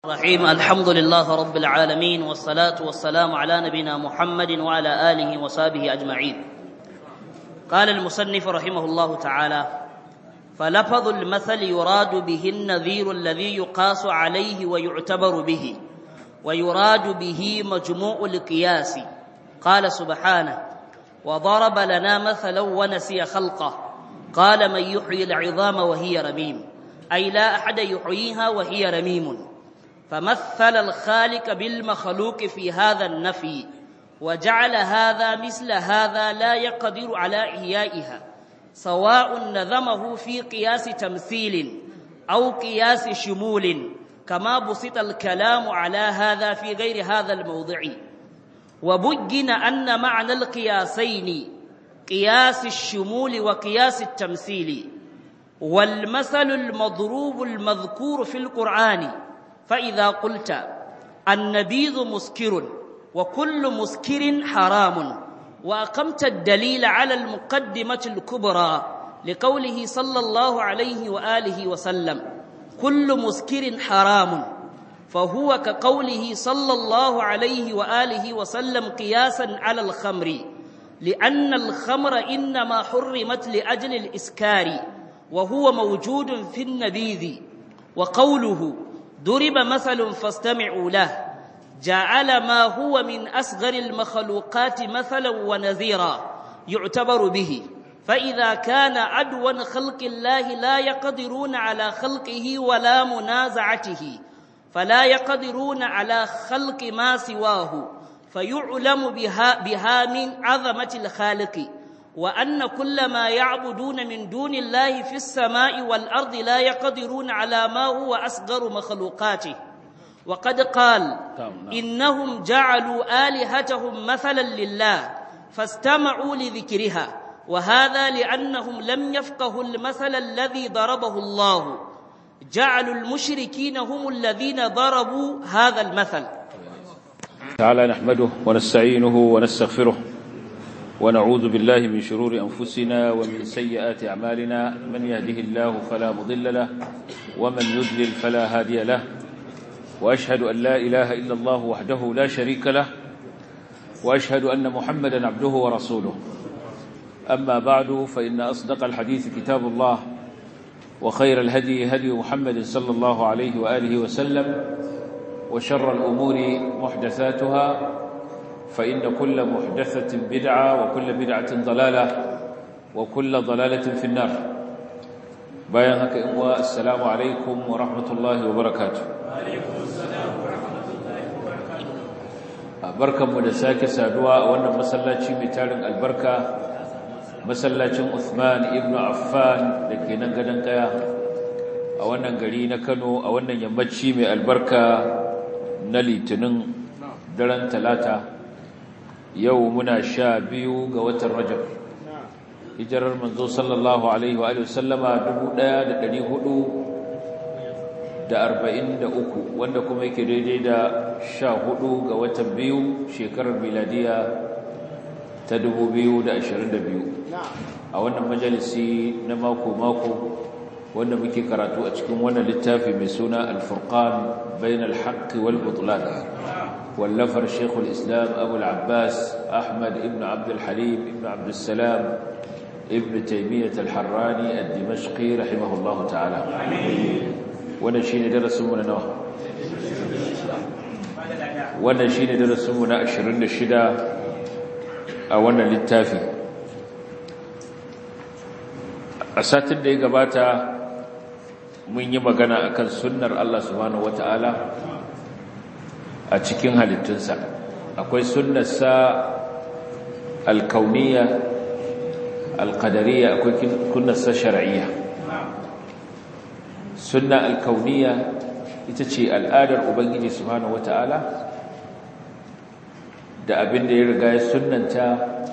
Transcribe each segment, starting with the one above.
الرحيم الحمد لله رب العالمين والصلاة والسلام على نبينا محمد وعلى آله وصحبه أجمعين قال المصنف رحمه الله تعالى فلفظ المثل يراد به النذير الذي يقاس عليه ويعتبر به ويراد به مجموع القياس قال سبحانه وضرب لنا مثلا ونسي خلقه قال من يحيي العظام وهي رميم أي لا أحد يحييها وهي رميم فمثل الخالق بالمخلوق في هذا النفي وجعل هذا مثل هذا لا يقدر على إحيائها سواء نظمه في قياس تمثيل أو قياس شمول كما بسط الكلام على هذا في غير هذا الموضع وبين أن معنى القياسين قياس الشمول وقياس التمثيل والمثل المضروب المذكور في القرآن فإذا قلت النبيذ مسكر وكل مسكر حرام وأقمت الدليل على المقدمة الكبرى لقوله صلى الله عليه وآله وسلم كل مسكر حرام فهو كقوله صلى الله عليه وآله وسلم قياسا على الخمر لأن الخمر إنما حرمت لأجل الإسكار وهو موجود في النبيذ وقوله ضرب مثل فاستمعوا له جعل ما هو من أصغر المخلوقات مثلا ونذيرا يعتبر به فإذا كان عدوا خلق الله لا يقدرون على خلقه ولا منازعته فلا يقدرون على خلق ما سواه فيعلم بها, بها من عظمة الخالق وأن كل ما يعبدون من دون الله في السماء والأرض لا يقدرون على ما هو أصغر مخلوقاته وقد قال إنهم جعلوا آلهتهم مثلا لله فاستمعوا لذكرها وهذا لأنهم لم يفقهوا المثل الذي ضربه الله جعلوا المشركين هم الذين ضربوا هذا المثل تعالى نحمده ونستعينه ونستغفره ونعوذ بالله من شرور أنفسنا ومن سيئات أعمالنا من يهده الله فلا مضل له ومن يضلل فلا هادي له وأشهد أن لا إله إلا الله وحده لا شريك له وأشهد أن محمدا عبده ورسوله أما بعد فإن أصدق الحديث كتاب الله وخير الهدي هدي محمد صلى الله عليه وآله وسلم وشر الأمور محدثاتها فإن كل محدثة بدعة وكل بدعة ضلالة وكل ضلالة في النار bayan haka in wa assalamu alaikum wa rahmatullahi wa barakatuh barkanmu da sake saduwa a wannan masallaci mai tarin albarka masallacin Uthman ibn Affan da ke nan gadon kaya a wannan gari na Kano a wannan yammaci mai albarka na litinin daren talata yau muna sha biyu ga watan rajab hijirar manzo sallallahu alaihi wa sallama 1443 wanda kuma yake daidai da sha hudu ga watan biyu shekarar miladiya ta 2022 a wannan majalisi na mako-mako wanda muke karatu a cikin wannan littafi mai suna alfurqan bain alhaqqi wal butlan wallafar shekul islam abu al-abbas ahmad ibn abd al-halim ibn abd salam ibn taymiyyah al-harrani ad-dimashqi rahimahullahu ta'ala wannan shine darasin mu na nawa wannan shine darasin mu na 26 a wannan littafi a satin da ya gabata mun yi magana akan sunnar Allah subhanahu wata'ala a cikin halittunsa akwai sunnarsa alkauniya alkadariya akwai sunnarsa shar'iyya sunna alkauniya ita ce al'adar ubangiji subhanahu wata'ala da abin da ya riga ya sunnanta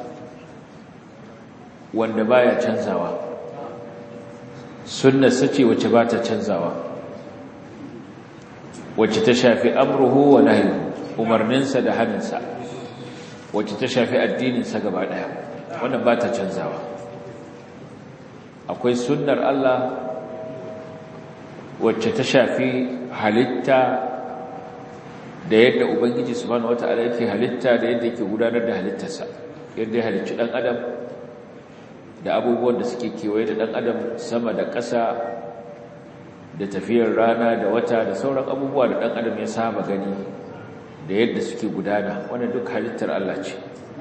wanda baya canzawa sunnarsa ce wacce ba ta canzawa wacce ta shafi amruhu wa nahyu umarninsa da haninsa wacce ta shafi addininsa gaba daya wannan ba ta canzawa akwai sunnar Allah wacce ta shafi halitta da yadda ubangiji subhanahu wataala yake halitta da yadda yake gudanar da halittarsa yadda ya halicci dan adam da abubuwan da suke kewaye da dan adam sama da ƙasa da tafiyar rana da wata da sauran abubuwa da dan adam ya saba gani da yadda suke gudana wannan duk halittar Allah ce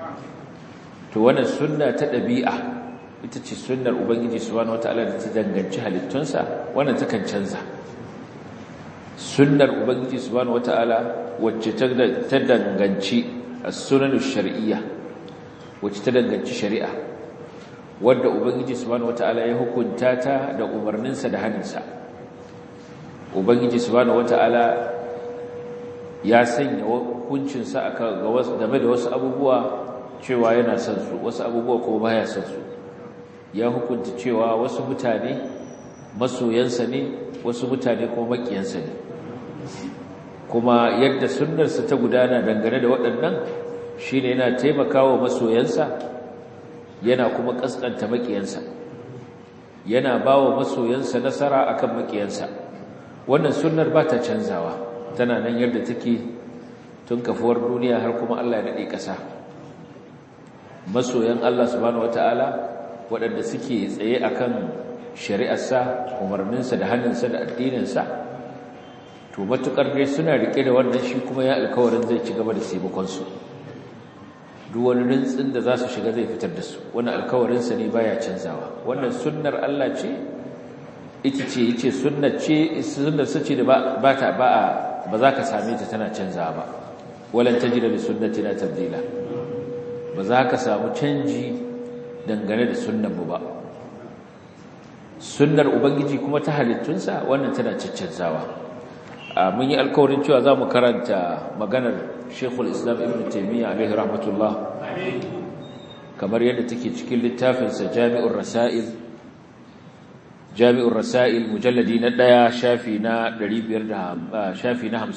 to wannan sunna ta ɗabi'a ita ce sunnar ubangiji subhanahu wataala da ta danganci halittunsa wannan takan canza sunnar ubangiji subhanahu wataala wacce ta danganci as-sunanu shar'iyya wacce ta danganci shari'a wanda ubangiji subhanahu wataala ya hukunta ta da umarninsa da haninsa ubangiji subhanahu wataala ya sanya hukuncinsa akan ga wasu game da wasu abubuwa cewa yana son su wasu abubuwa kuma baya son su ya hukunta cewa wasu mutane masoyansa ne wasu mutane kuma makiyansa ne kuma yadda sunnarsa ta gudana dangane da waɗannan shine yana taimakawa masoyansa yana kuma kaskanta makiyansa yana bawa masoyansa nasara akan makiyansa wannan sunnar ba ta canzawa tana nan yadda take tun kafuwar duniya har kuma Allah ya dade ƙasa masoyan Allah subhanahu wataala waɗanda suke tsaye akan shari'arsa umarninsa da hannunsa da addininsa to matukar dai suna rike da wannan shi kuma ya alkawarin zai ci gaba da taimakonsu duk wani rintsin da za su shiga zai fitar da su wannan alkawarinsa ne baya canzawa wannan sunnar Allah ce ita ce yace sunnar ce sunnar sace da ba ta ba ba za ka same ta tana canzawa ba walan tajida li sunnatina tabdila ba za ka samu canji dangane da sunnar mu ba sunnar ubangiji kuma ta halittunsa wannan tana caccanzawa mun yi alkawarin cewa za mu karanta maganar shekul islam ibn taimiyya alaihi rahmatullah kamar yadda take cikin littafinsa jami'ur rasa'il jami'ur rasa'il mujalladi na ɗaya shafi na 500 shafi na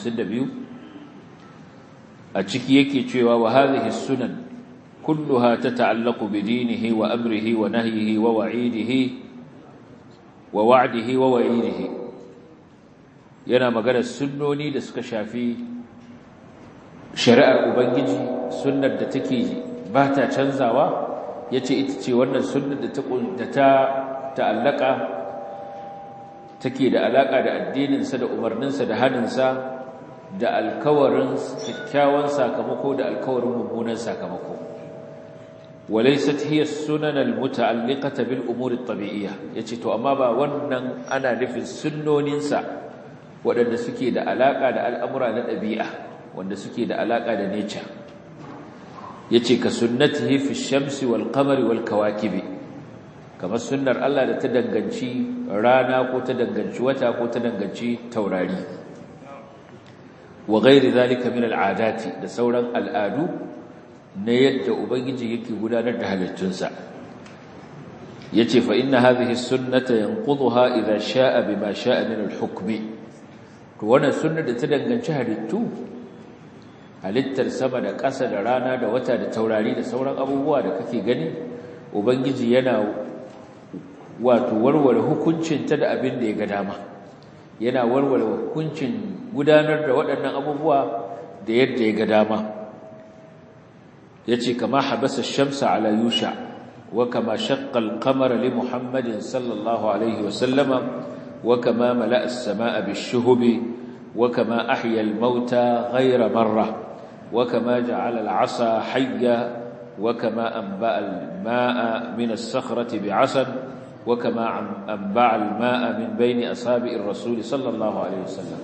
52 a ciki yake cewa wa hadhihi sunan kulluha tata'allaqu bi dinihi wa amrihi wa nahyihi wa wa'idihi wa wa'dihi wa wa'idihi yana magana sunnoni da suka shafi shari'ar ubangiji sunnar da take ba ta canzawa yace ita ce wannan sunnar da ta da ta ta'allaka take da alaka da addininsa da umarninsa da haninsa da alkawarin kyakkyawan sakamako da alkawarin mummunan sakamako walaysat hiya sunan almuta'alliqata bil umuri at-tabi'iyyah yace to amma ba wannan ana nufin sunnoninsa waɗanda suke da alaka da al'amura na ɗabi'a wanda suke da alaka da nature yace ka sunnatihi fi shamsi wal qamari wal kawakibi kamar sunnar Allah da ta danganci rana ko ta danganci wata ko ta danganci taurari wa ghairi zalika min al'adati da sauran al'adu na yadda ubangiji yake gudanar da halittunsa yace fa inna hadhihi sunnata yanqudha idha sha'a bima sha'a min al-hukmi to wannan sunnar da ta danganci halittu halittar sama da ƙasa da rana da wata da taurari da sauran abubuwa da kake gani ubangiji yana wato warware hukuncin ta da abin da ya ga dama yana warware hukuncin gudanar da waɗannan abubuwa da yadda ya ga dama yace kama habasa shamsa ala yusha wa kama shaqqa al-qamara li muhammadin sallallahu alaihi wa sallama wa kama mala'a as-samaa'a bish-shuhubi wa kama ahya al-mauta ghayra marra wa kama ja'ala al-'asa hayya wa kama anba'a al-maa'a min as-sakhrati bi'asan وكما أنبع الماء من بين أصابع الرسول صلى الله عليه وسلم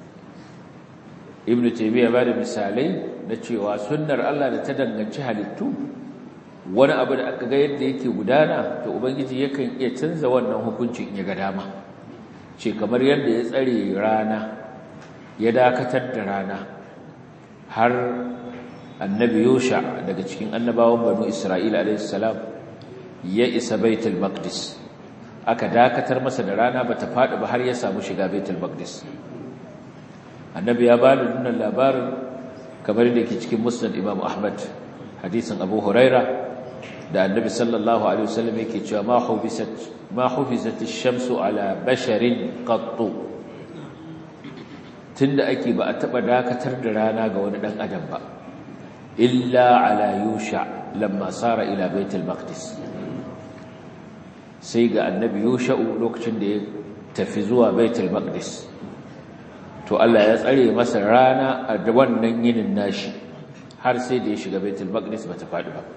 ابن تيمية بعد مثالي نتشيوا سنر الله لتدنغنci halittu wani abu da aka ga yadda yake gudana to ubangiji yakan iya canza wannan hukuncin ya ga dama ce kamar yadda ya tsare rana ya dakatar da rana har annabi Yusha daga cikin annabawan banu Isra'ila alayhi salam ya isa baitul maqdis aka dakatar masa da rana bata fadi ba har ya samu shiga baitul maqdis annabi ya bada wannan labarin kamar da yake cikin musnad imam ahmad hadisin abu huraira da annabi sallallahu alaihi wasallam yake cewa ma hubisat ma hufizat ash-shamsu ala basharin qattu tunda ake ba a taba dakatar da rana ga wani dan adam ba illa ala yusha lamma sara ila baitul maqdis sai ga annabi yusha lokacin da ya tafi zuwa baitul maqdis to Allah ya tsare masa rana a wannan yinin nashi har sai da ya shiga baitul maqdis bata faɗi ba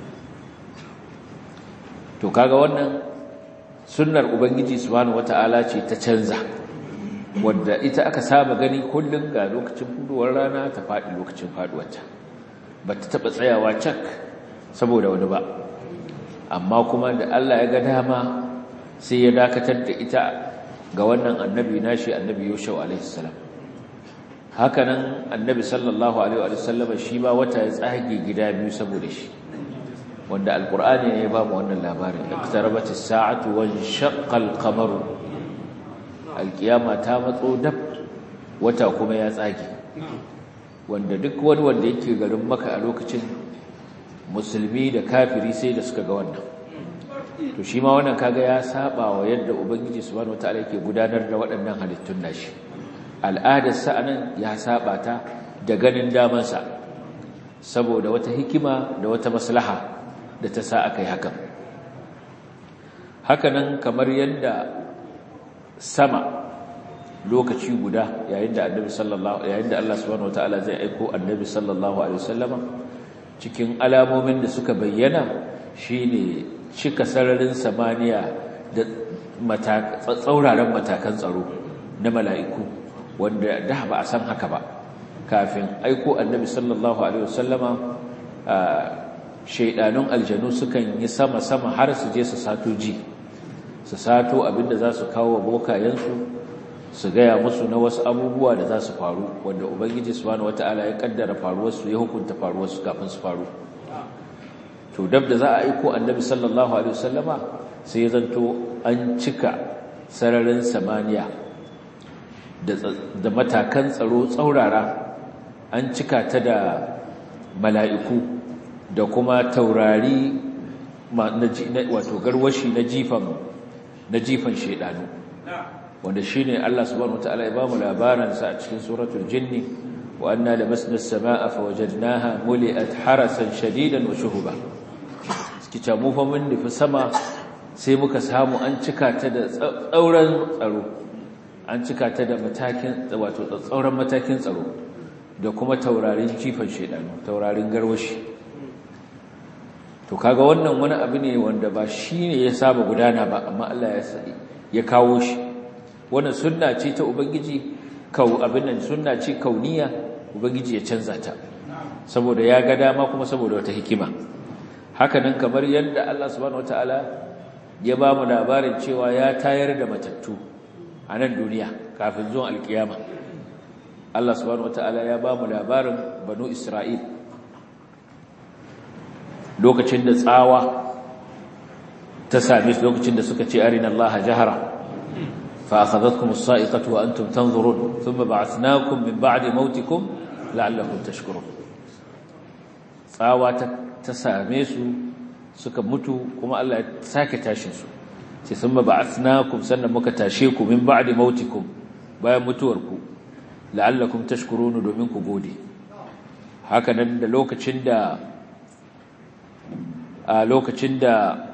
to kaga wannan sunnar ubangiji subhanahu wataala ce ta canza wanda ita aka saba gani kullun ga lokacin fuduwar rana ta faɗi lokacin faduwarta bata taba tsayawa cak saboda wani ba amma kuma da Allah ya ga dama sai ya dakatar da ita ga wannan annabi nashi annabi Yusuf alaihi salam hakanan annabi sallallahu alaihi wa sallam shi ba wata ya tsage gida biyu saboda shi wanda alqur'ani ne ya ba mu wannan labarin iqtarabatis sa'atu wa shaqqa al-qamaru alqiyama ta matso dab wata kuma ya tsage wanda duk wani wanda yake garin maka a lokacin musulmi da kafiri sai da suka ga wannan to shi ma wannan kaga ya saba wa yadda ubangiji subhanahu wataala yake gudanar da waɗannan halittun nashi al'adar sa anan ya saba ta da ganin daman sa saboda wata hikima da wata maslaha da ta sa akai hakan hakanan kamar yadda sama lokaci guda yayin da annabi sallallahu yayin da Allah subhanahu wataala zai aiko annabi sallallahu alaihi wasallama cikin alamomin da suka bayyana shine cika sararin samaniya da tsauraran matakan tsaro na mala'iku wanda da ba a san haka ba kafin aiko annabi sallallahu alaihi wasallama shaidanun aljanu sukan yi sama-sama har su je su sato ji su sato abinda za su kawo bokayensu su gaya musu na wasu abubuwa da za su faru wanda ubangiji subhanahu wata'ala ya kaddara faruwarsu ya hukunta faruwarsu kafin su faru to dab da za a aiko annabi sallallahu alaihi wasallama sai ya zanto an cika sararin samaniya da matakan tsaro tsaurara an cika ta da mala'iku da kuma taurari wato garwashi na jifan na jifan shedanu wanda shine Allah subhanahu wataala ya bamu labarin sa a cikin suratul jinni wa anna lamasna as-samaa fawajadnaha muli'at harasan shadidan wa shuhuba kica mu fa mun nufi sama sai muka samu an cika ta da tsauran tsaro an cika ta da matakin wato tsauran matakin tsaro da kuma taurarin jifan shedanu taurarin garwashi to kaga wannan wani abu ne wanda ba shine ya saba gudana ba amma Allah ya ya kawo shi wannan sunna ce ta ubangiji kau abin nan sunna ce kauniya ubangiji ya canza ta saboda ya ga dama kuma saboda wata hikima hakanan kamar yadda Allah subhanahu wataala ya ba mu labarin cewa ya tayar da matattu a nan duniya kafin zuwan alkiyama Allah subhanahu wataala ya ba mu labarin banu Isra'il lokacin da tsawa ta same su lokacin da suka ce arina Allah jahara fa akhadhatkum as-sa'iqatu wa antum tanzurun thumma ba'athnakum min ba'di mautikum la'allakum tashkurun tsawa ta same su suka mutu kuma Allah ya sake tashin su sai thumma ba'athnakum sannan muka tashe ku min ba'di mautikum bayan mutuwarku la'allakum tashkurun domin ku gode haka nan da lokacin da a lokacin da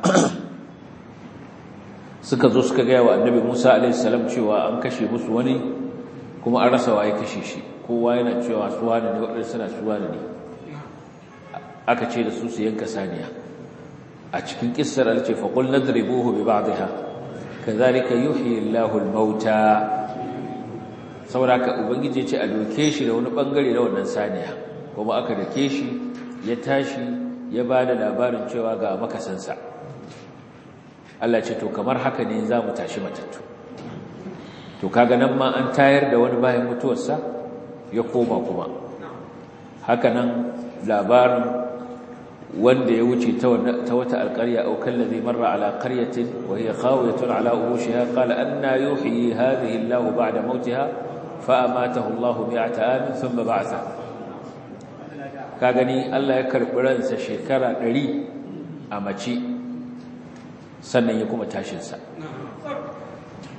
suka zo suka gaya wa annabi Musa alaihissalam cewa an kashe musu wani kuma an rasa waye kashe shi kowa yana cewa suwa ne waɗanda suna suwa ne aka ce da su su yanka saniya a cikin kissar alce faqul nadribuhu bi ba'dihha kadhalika yuhyi Allahu al-mauta saboda ka ubangiji ce a doke shi da wani bangare na wannan saniya kuma aka dake shi ya tashi ya ba da labarin cewa ga makasansa Allah ce to kamar haka ne za mu tashi matattu to kaga nan ma an tayar da wani bayan mutuwarsa ya koma kuma haka nan labarin wanda ya wuce ta wata alƙarya au kallazi marra ala qaryatin wa hiya khawiyatun ala urushiha qala anna yuhyi hadhihi Allahu ba'da mautiha fa amatahu Allahu mi'ata amin thumma ba'atha ka gani Allah ya karɓi ransa shekara ɗari a mace sannan ya kuma tashinsa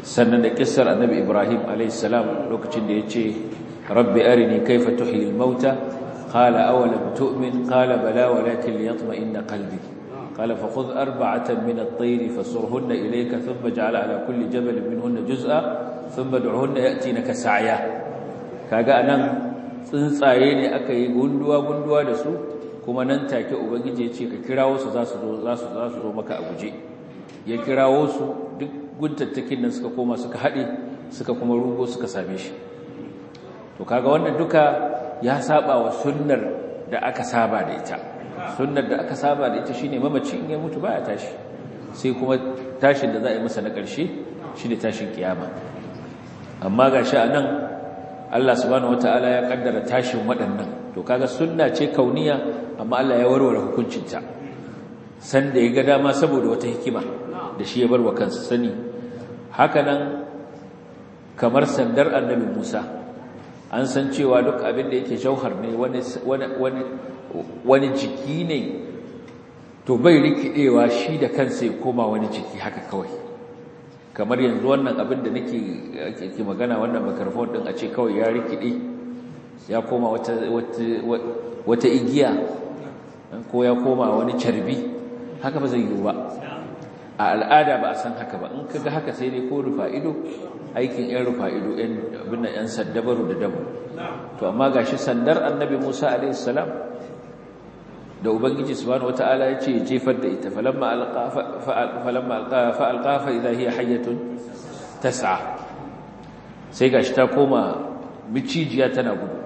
sannan da kissar annabi ibrahim alaihissalam lokacin da ya ce rabbi arini kaifa tuhyi al-mauta qala awalam tu'min qala bala walakin liyatma'inna qalbi qala fakhudh arba'atan min at-tayr fasurhunna ilayka thumma ij'al 'ala kulli jabalin minhunna juz'a thumma ad'uhunna ya'tinaka sa'ya kaga anan tsuntsaye ne aka yi gunduwa gunduwa da su kuma nan take ubangiji ya ce ka kirawo su za su zo za su za su zo maka a guje ya kirawo su duk guntattakin nan suka koma suka haɗe suka kuma rugo suka same shi to kaga wannan duka ya saba wa sunnar da aka saba da ita sunnar da aka saba da ita shine mamaci in ya mutu baya tashi sai kuma tashin da za a yi masa na ƙarshe shine tashin kiyama amma gashi a nan Allah subhanahu wataala ya kaddara tashin waɗannan to kaga sunna ce kauniya amma Allah ya warware hukuncinta sanda ya ga dama saboda wata hikima da shi ya bar wa kansa sani hakanan kamar sandar annabi Musa an san cewa duk abin da yake jauhar ne wani wani wani jiki ne to bai rikidewa shi da kansa ya koma wani jiki haka kawai kamar yanzu wannan abin da nake ke magana wannan microphone din a ce kawai ya rikide ya koma wata wata igiya ko ya koma wani carbi haka ba zai yiwu ba a al'ada ba a san haka ba in kaga haka sai dai ko rufa ido aikin yan rufa ido yan abin nan yan saddabaru da dabu to amma gashi sandar annabi Musa alaihi salam da ubangiji subhanahu wataala ya ce jefar da ita falamma alqa falamma alqa fa alqa fa idha hiya hayyatun tas'a sai gashi ta koma micijiya tana gudu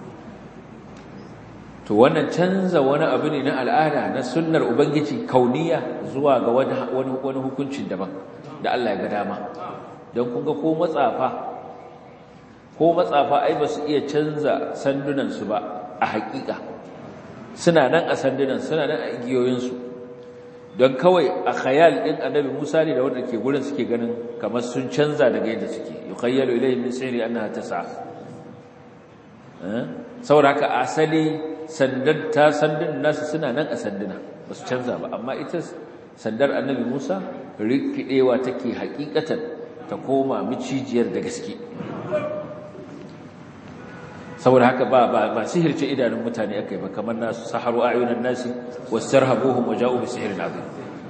to wannan canza wani abu ne na al'ada na sunnar ubangiji kauniya zuwa ga wani wani hukuncin daban da Allah ya ga dama don kun ga ko matsafa ko matsafa ai ba su iya canza sandunan su ba a haƙiƙa suna nan a sandunan suna nan a igiyoyinsu don kawai a khayal din annabi Musa ne da wanda ke gurin suke ganin kamar sun canza daga yadda suke yukhayyalu ilayhi min sihri annaha tas'a saboda haka asali sandar ta sandun nasu suna nan a sanduna ba su canza ba amma ita sandar annabi Musa rikidewa take hakikatan ta koma micijiyar da gaske saboda haka ba ba ba sihirce idanun mutane akai ba kamar nasu saharu ayunan nasi wasarhabuhum waja'u bi sihrin azim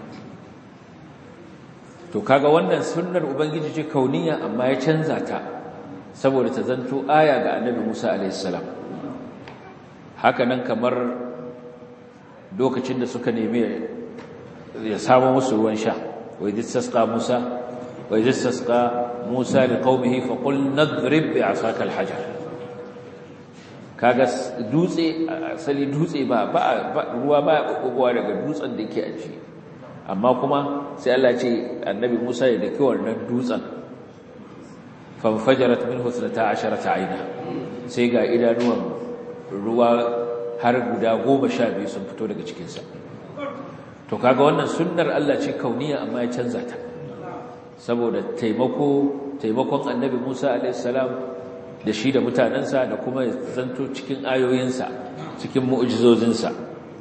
to kaga wannan sunnar ubangiji ce kauniya amma ya canza ta saboda ta zanto aya ga annabi Musa alaihi salam haka nan kamar lokacin da suka nemi ya samu musu ruwan sha wai disasqa Musa wai disasqa Musa liqaumihi fa qul nadrib bi asaka alhajar kaga dutse asali dutse ba ruwa ba kokowa daga dutsen da yake aji amma kuma sai Allah ce annabi Musa ya daki wannan dutsen fanfajarat minhu 12 ayna sai ga idanuwan ruwa har guda goma sha biyu sun fito daga cikinsa to kaga wannan sunnar Allah ce kauniya amma ya canza ta saboda taimako taimakon annabi Musa alaihissalam da shi da mutanensa da kuma zanto cikin ayoyinsa cikin mu'jizozinsa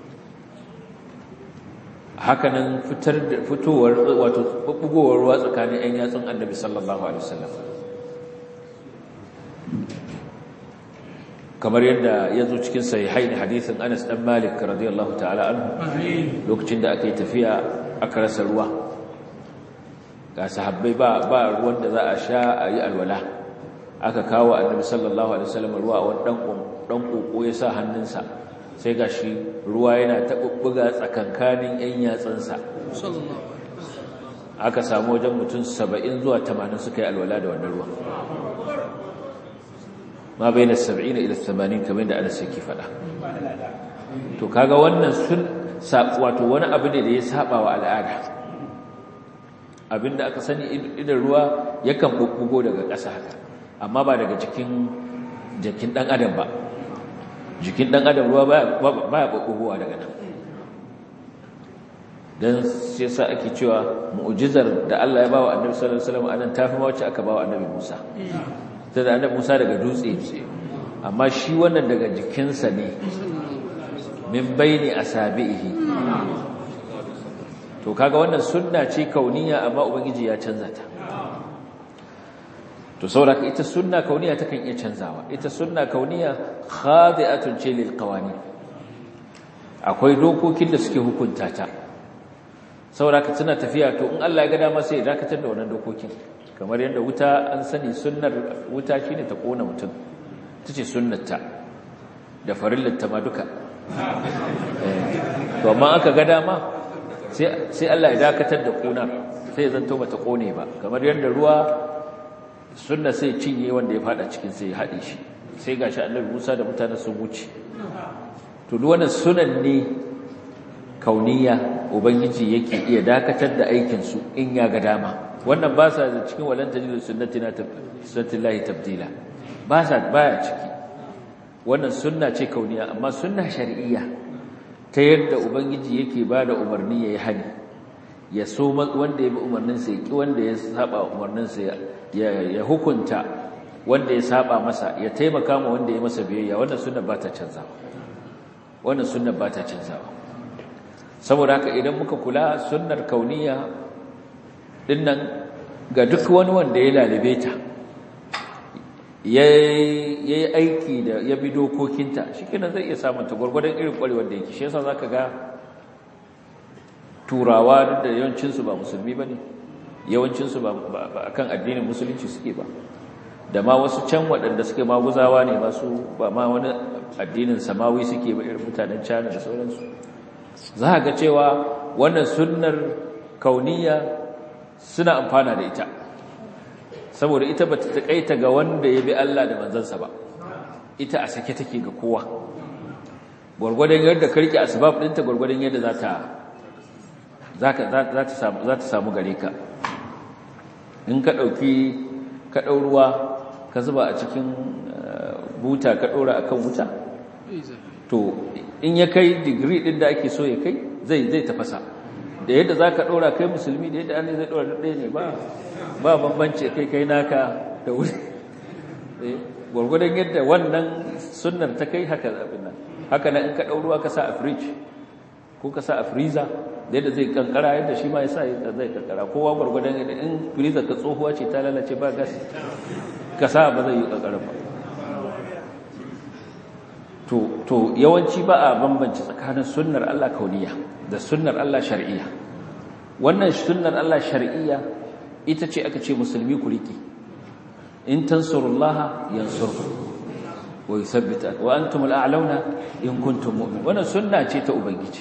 hakanan fitar da fitowar wato bubugowar ruwa tsakanin ƴan yatsun annabi sallallahu alaihi wasallam kamar yadda ya zo cikin sahihain hadisin Anas dan Malik radiyallahu ta'ala anhu lokacin da aka yi tafiya aka rasa ruwa ga sahabbai ba ba ruwan da za a sha a yi alwala aka kawo annabi sallallahu alaihi wasallam ruwa a wani dan dan koko ya sa hannunsa sai gashi ruwa yana tabubbuga tsakankanin yan yatsansa aka samu wajen mutum 70 zuwa 80 suka yi alwala da wannan ruwan ma bai na saba'ina ila tamanin kamar da ana saki fada to kaga wannan sun wato wani abu ne da ya saba wa al'ada abinda aka sani idan ruwa yakan bubbugo daga ƙasa haka amma ba daga jikin jikin dan adam ba jikin dan adam ruwa baya bubbugowa daga nan dan sai sa ake cewa mu'jizar da Allah ya bawa Annabi sallallahu alaihi wasallam anan tafi ma wacce aka bawa Annabi Musa sai da annabi Musa daga dutse ce amma shi wannan daga jikinsa ne min baini asabihi to kaga wannan sunna ce kauniya amma ubangiji ya canza ta to saboda ita sunna kauniya takan iya canzawa ita sunna kauniya khadi'atun ce lil qawani akwai dokokin da suke hukunta ta saboda ka tana tafiya to in Allah ya ga dama sai ya dakatar da wannan dokokin kamar yadda wuta an sani sunnar wuta shine ta kona mutum tace sunnarta da farillar ta ma duka to amma aka ga dama sai sai Allah ya dakatar da kona sai ya zanto bata kone ba kamar yadda ruwa sunna sai cinye wanda ya fada cikin sai ya hade shi sai gashi Annabi Musa da mutane sun wuce to duk wannan sunan ne kauniya ubangiji yake iya dakatar da aikin su in ya ga dama wannan ba sa da cikin walan tajidu sunnatina sunnatullahi tabdila ba sa baya ciki wannan sunna ce kauniya amma sunna shar'iyya ta yadda ubangiji yake bada umarni yayi hani ya so wanda ya bi umarnin sa ya ki wanda ya saba umarnin sa ya hukunta wanda ya saba masa ya taimaka ma wanda ya masa biyayya wannan sunna ba ta canzawa wannan sunna ba ta canzawa saboda haka idan muka kula sunnar kauniya dinnan ga duk wani wanda ya lalibe ta ya yi aiki da ya bi dokokinta shi kenan zai iya samun ta gwargwadon irin kwarewar da yake shi yasa za ka ga turawa da yawancinsu ba musulmi ba ne yawancinsu ba a kan addinin musulunci suke ba da ma wasu can waɗanda suke maguzawa ne masu ba ma wani addinin samawi suke ba irin mutanen cana da sauransu za a ga cewa wannan sunnar kauniya suna amfana da ita saboda ita ba ta taƙaita ga wanda ya bi Allah da manzansa ba ita a sake take ga kowa gwargwadon yadda ka rike asbab ɗinta gwargwadon yadda za ta za ta samu gare ka in ka ɗauki ka ɗau ruwa ka zuba a cikin buta ka ɗora a kan wuta to in ya kai digiri ɗin da ake so ya kai zai zai tafasa da yadda za ka ɗora kai musulmi da yadda an zai ɗora ɗaya ne ba ba bambanci kai kai naka da wuri gwargwadon yadda wannan sunnar ta kai haka zaɓin nan haka na in ka ɗau ruwa ka sa a fridge ko ka sa a freezer da yadda zai kankara yadda shi ma ya sa zai kankara kowa gwargwadon yadda in freezer ka tsohuwa ce ta lalace ba gas ka sa ba zai yi kankara ba to yawanci ba a bambanci tsakanin sunnar Allah kauniya da sunnar Allah shar'iyya wannan sunnar Allah shar'iyya ita ce aka ce musulmi ku riki in tansurullaha yansurku wa yuthabbita wa antum al'auna in kuntum mu'minin wannan sunna ce ta ubangiji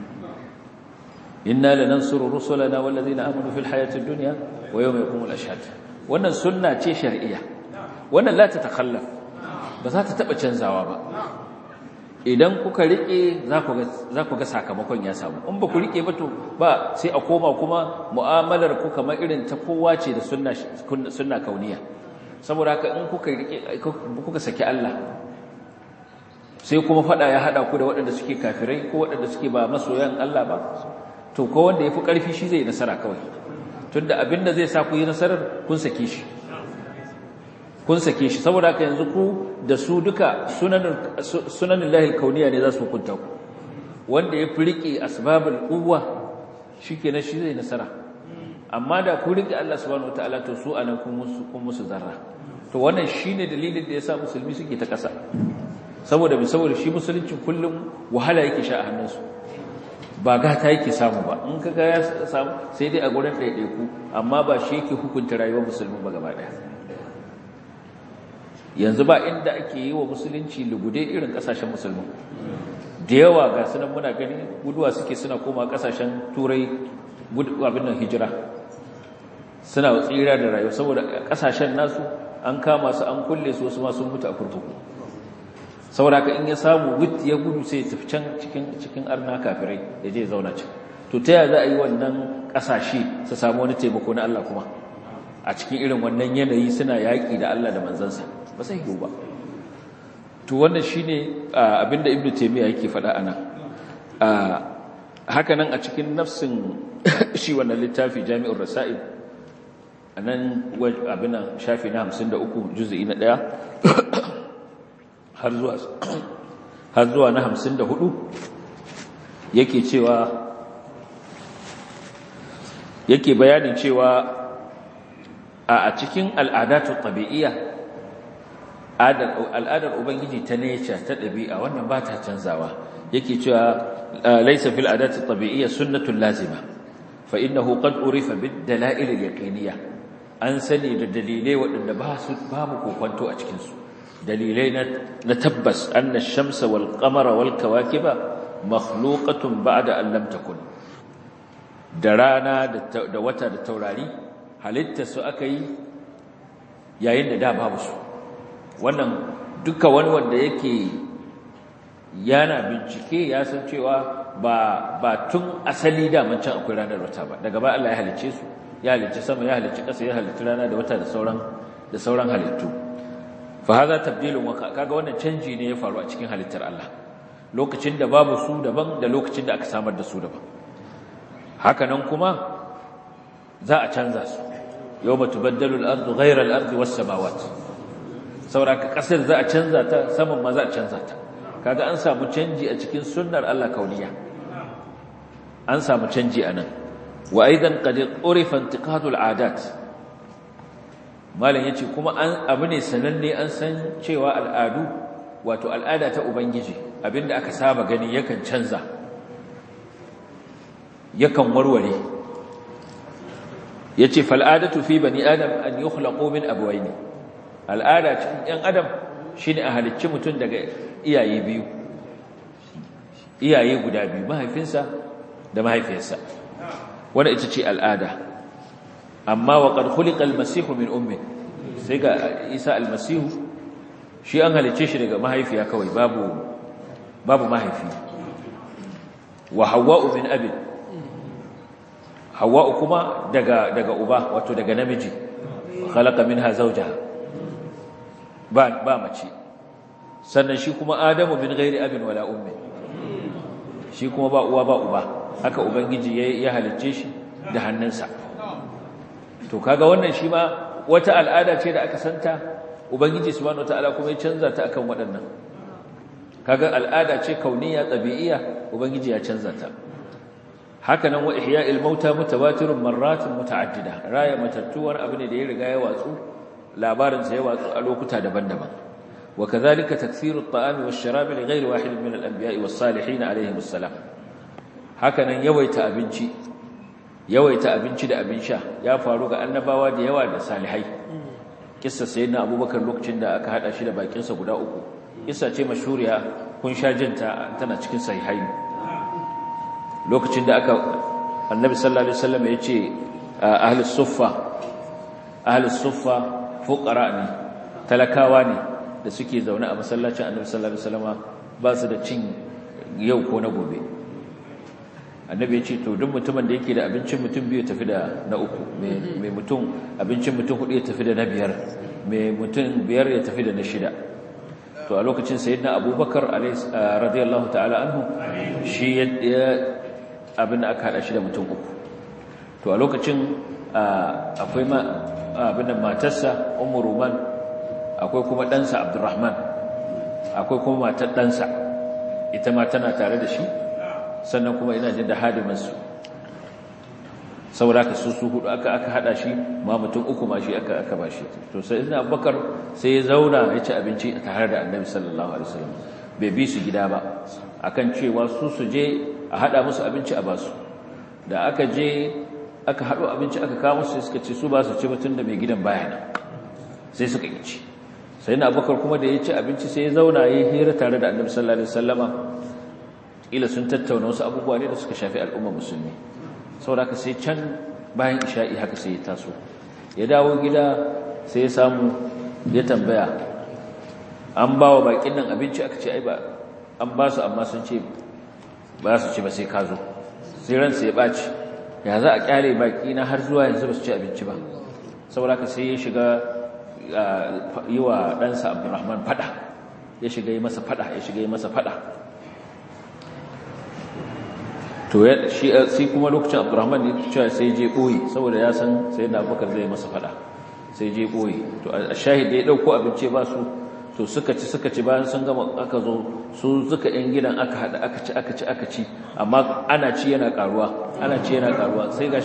inna lanansuru rusulana wal ladina amanu fil hayati dunya wa yawma yaqumul ashhad wannan sunna ce shar'iyya wannan la ta takhallaf ba za ta taba canzawa ba idan kuka rike za ku ga sakamakon ya samu in ba ku rike ba to ba sai a koma kuma mu'amalar ku kamar irin ta kowa ce da sunna sunna kauniya saboda haka in kuka rike kuka saki Allah sai kuma fada ya hada ku da waɗanda suke kafirai ko waɗanda suke ba masoyan Allah ba to ko wanda yafi ƙarfi shi zai nasara kawai tunda abinda zai sa ku yi nasarar kun sake shi kun sake shi saboda haka yanzu ku da su duka sunanin lahil kauniya ne za su hukunta ku wanda ya fi riƙe asbabul quwwa shikenan shi zai nasara amma da ku riƙe Allah subhanahu wataala to su anan kun musu kun musu zarra to wannan shine dalilin da yasa musulmi suke ta ƙasa saboda bi saboda shi musulunci kullum wahala yake sha a hannunsu ba gata yake samu ba in kaga ya samu sai dai a gurin ɗaiɗaiku amma ba shi yake hukunta rayuwar musulmi ba gaba ɗaya yanzu ba inda ake yi wa musulunci lugude irin kasashen musulmi da yawa ga sunan muna gani guduwa suke suna koma kasashen turai abin nan hijira suna tsira da rayuwa saboda kasashen nasu an kama su an kulle su wasu ma sun mutu a kurkuku saboda ka in ya samu wit ya gudu sai ya tafi can cikin cikin arna kafirai ya je zauna can to ta yaya za a yi wannan kasashe su samu wani taimako na Allah kuma a cikin irin wannan yanayi suna yaƙi da Allah da manzansa ba sai yiwu ba to wannan shine abinda ibnu taymiya yake faɗa anan haka nan a cikin nafsin shi wannan littafi jami'ur rasail anan abinan shafi na 53 juz'i na 1 har zuwa har zuwa na 54 yake cewa yake bayanin cewa a cikin al'adatu tabi'iyya al'adar ubangiji ta nature ta ɗabi'a wannan ba ta canzawa yake cewa laysa fil adati tabi'iyya sunnatun lazima fa innahu qad urifa bid dalail al yaqiniyya an sani da dalilai waɗanda ba su babu kokonto a cikin su dalilai na tabbas anna ash-shamsa wal qamara wal kawakiba makhluqatun ba'da an lam takun da rana da wata da taurari halitta su aka yi yayin da da babu su wannan duka wani wanda yake yana bincike ya san cewa ba ba tun asali da mun can akwai ranar wata ba daga ba Allah ya halicce su ya halicce sama ya halicce ƙasa ya halicce rana da wata da sauran da sauran halittu fa hadha tabdilun wa kaga wannan canji ne ya faru a cikin halittar Allah lokacin da babu su daban da lokacin da aka samar da su daban haka nan kuma za a canza su yawma tubaddalu al-ardu ghayra al-ardi was-samawati sauraka kasar za a canza ta saman ma za a canza ta kaga an samu canji a cikin sunnar Allah kauniya an samu canji anan wa aidan qad urifa intiqadu al-adat malan yace kuma an abu ne sananne an san cewa al'adu wato al'ada ta ubangiji abinda aka saba gani yakan canza yakan warware yace fal adatu fi bani adam an yukhlaqu min abwayn al'ada cikin ɗan adam shine a halicci mutum daga iyaye biyu iyaye guda biyu mahaifinsa da mahaifiyarsa wanda ita ce al'ada amma wa qad khuliqa al-masih min ummi sai ga Isa al-masih shi an halicce shi daga mahaifiya kawai babu babu mahaifi wa hawwa'u min abi hawwa'u kuma daga daga uba wato daga namiji khalaqa minha zawjaha ba ba mace sannan shi kuma adamu min ghairi abin wala ummi shi kuma ba uwa ba uba haka ubangiji ya halicce shi da hannunsa to kaga wannan shi ma wata al'ada ce da aka santa ubangiji subhanahu wataala kuma ya canza ta akan waɗannan kaga al'ada ce kauniya tabi'iyya ubangiji ya canza ta haka nan wa ihya'il mauta mutawatirun marratin muta'addida raya matattuwar abu ne da ya riga ya watsu labarin sa ya watsu a lokuta daban-daban wa kadhalika takthiru at-ta'ami wash-sharabi li ghayri wahid min al-anbiya'i was-salihin alayhim assalam haka nan yawaita abinci yawaita abinci da abin sha ya faru ga annabawa da yawa da salihai kissa sayyidina abubakar lokacin da aka hada shi da bakin sa guda uku kissa ce mashhuriya kun sha jinta tana cikin sahihai lokacin da aka annabi sallallahu alaihi wasallam ya ce ahli suffa ahli suffa fuqara ne talakawa ne da suke zaune a masallacin annabi sallallahu alaihi wasallam ba su da cin yau ko na gobe annabi ya ce to duk mutumin da yake da abincin mutum biyu tafi da na uku mai mutum abincin mutum hudu ya tafi da na biyar mai mutum biyar ya tafi da na shida to a lokacin sayyidina abubakar radiyallahu ta'ala anhu shi ya abin da aka hada shi da mutum uku to a lokacin akwai abin da matarsa ummu ruman akwai kuma ɗansa abdurrahman akwai kuma matar ɗansa ita ma tana tare da shi sannan kuma ina jin da hadimansu saboda ka su su hudu aka aka hada shi ma mutum uku ma shi aka aka bashi to sai ibn abubakar sai ya zauna ya ci abinci tare da annabi sallallahu alaihi wasallam bai bi su gida ba akan cewa su su je a hada musu abinci a basu da aka je aka hado abinci aka kawo musu suka ce su ba su ci mutun da mai gidan baya nan sai suka yi ci sai na abubakar kuma da ya ci abinci sai ya zauna ya hira tare da annabi sallallahu alaihi wasallama kila sun tattauna wasu abubuwa ne da suka shafi al'umma musulmi saboda ka sai can bayan isha'i haka sai ya taso ya dawo gida sai ya samu ya tambaya an ba wa bakin nan abinci aka ce ai ba an ba su amma sun ce ba su ci ba sai ka zo sai ransa ya ɓaci ya za a kyale baki na har zuwa yanzu ba su ci abinci ba saboda ka sai ya shiga yi wa ɗansa abdurrahman fada ya shiga yi masa fada ya shiga yi masa fada to shi sai kuma lokacin abdurrahman ne cewa sai je boye saboda ya san sai da abubakar zai masa fada sai je boye to a shahid da ya dauko abinci ba su to suka ci suka ci bayan sun gama aka zo su suka yan gidan aka hada aka ci aka ci aka ci amma ana ci yana karuwa ana ci yana karuwa sai gashi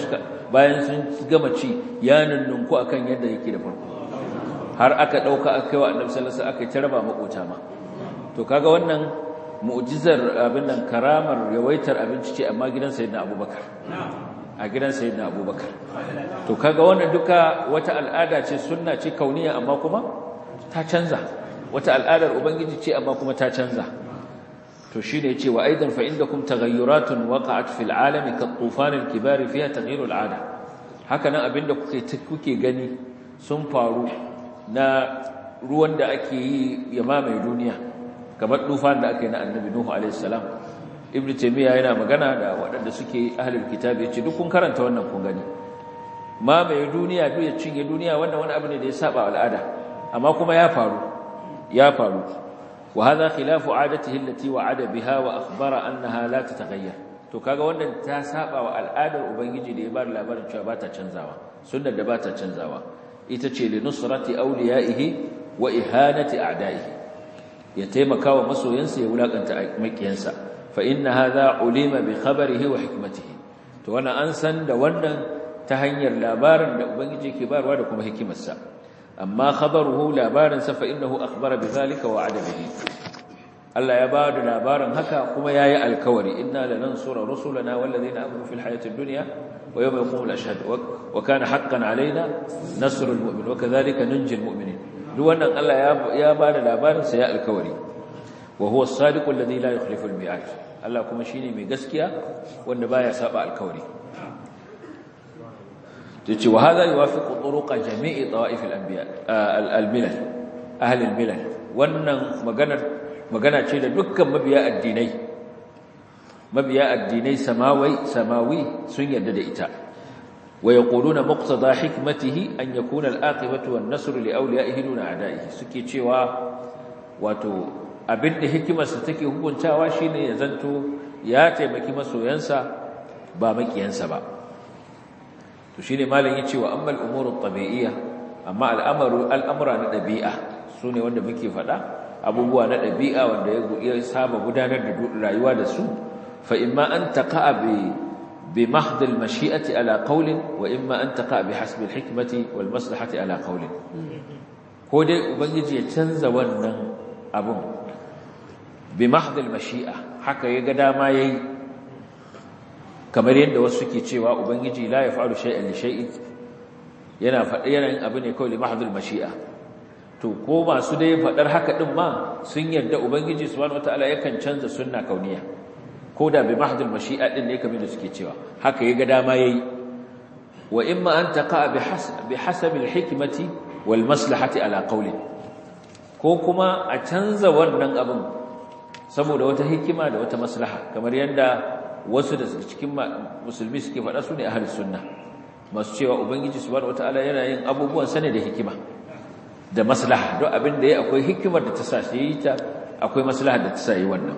bayan sun gama ci ya nunnunku akan yadda yake da farko har aka dauka aka kai wa annabi sallallahu alaihi wasallam aka tarba makota ma to kaga wannan mu'jizar abin nan karamar yawaitar abinci ce amma gidan sayyidina abubakar a gidan sayyidina abubakar to kaga wannan duka wata al'ada ce sunna ce kauniya amma kuma ta canza wata al'adar ubangiji ce amma kuma ta canza to shine yace wa aidan fa indakum taghayyuratun waqa'at fil alami kat tufan al kibar fiha taghayyur al 'ada haka nan abinda kuke kuke gani sun faru na ruwan da ake yi ya mamaye duniya kamar tufan da aka yi na annabi nuhu alaihi salam ibnu taymiya yana magana da waɗanda suke ahlul kitabi yace duk kun karanta wannan kun gani mamaye duniya duk ya cinye duniya wannan wani abu ne da ya saba al'ada amma kuma ya faru ya faru wa hadha khilafu adatihi allati wa'ada biha wa akhbara annaha la tataghayyar to kaga wannan ta saba wa al'adar ubangiji da ya bar labarin cewa ba ta canzawa sunnar da ba ta canzawa ita ce li nusrati awliyaihi wa ihanati a'da'ihi ya taimaka wa masoyansa ya wulakanta makiyansa fa inna hadha ulima bi khabarihi wa hikmatihi to wannan an san da wannan ta hanyar labarin da ubangiji ke barwa da kuma hikimarsa amma khabaruhu labarin sa fa innahu akhbara bidhalika wa adabihi Allah ya ba da labarin haka kuma yayi alkawari inna lanansura rusulana wallazina amanu fil hayatid dunya wa yawma yaqumul ashhad wa kana haqqan alaina nasrul mu'min wa kadhalika nunjil mu'minin duk wannan Allah ya ba da labarin sa ya alkawari wa huwa as-sadiqu alladhi la yukhlifu al-mi'ad Allah kuma shine mai gaskiya wanda baya saba alkawari tace wa hadha yuwafiqu turuqa jami'i ta'if al-anbiya al-milal ahli al-milal wannan maganar magana ce da dukkan mabiya addinai mabiya addinai samawai samawi sun yarda da ita wa yaquluna muqtada hikmatihi an yakuna al-aqibatu wan-nasr li awliyaihi duna a'da'ihi suke cewa wato abinda hikimarsa take hukuntawa shine ya zanto ya taimaki masoyansa ba makiyansa ba to shine malam yace wa amma al-umuru at-tabi'iyya amma al-amru al-amra na dabi'a sune wanda muke faɗa abubuwa na ɗabi'a wanda ya saba gudanar da rayuwa da su fa imma an taqa'a bi bi mahd al-mashi'ati ala qawlin wa imma an taqa'a bi hasb al-hikmati wal maslahati ala qawlin ko dai ubangiji ya canza wannan abun bi mahd al-mashi'a haka ya ga dama yayi kamar yadda wasu suke cewa ubangiji la yaf'alu shay'an li shay'in yana faɗi yana abu ne kawai li mahd al-mashi'a to ko masu dai faɗar haka ɗin ma sun yarda ubangiji subhanahu wataala yakan canza sunna kauniya ko da bi mahdul mashi'a din ne kamar da suke cewa haka ya ga dama yayi wa imma an taqa bi hasab bi hasab al hikmati wal maslahati ala qawli ko kuma a canza wannan abin saboda wata hikima da wata maslaha kamar yadda wasu da cikin musulmi suke faɗa su ne ahlus sunna masu cewa ubangiji subhanahu wataala yana yin abubuwan sane da hikima da maslaha don abin da ya akwai hikimar da ta sa shi yi ta akwai maslaha da ta sa yi wannan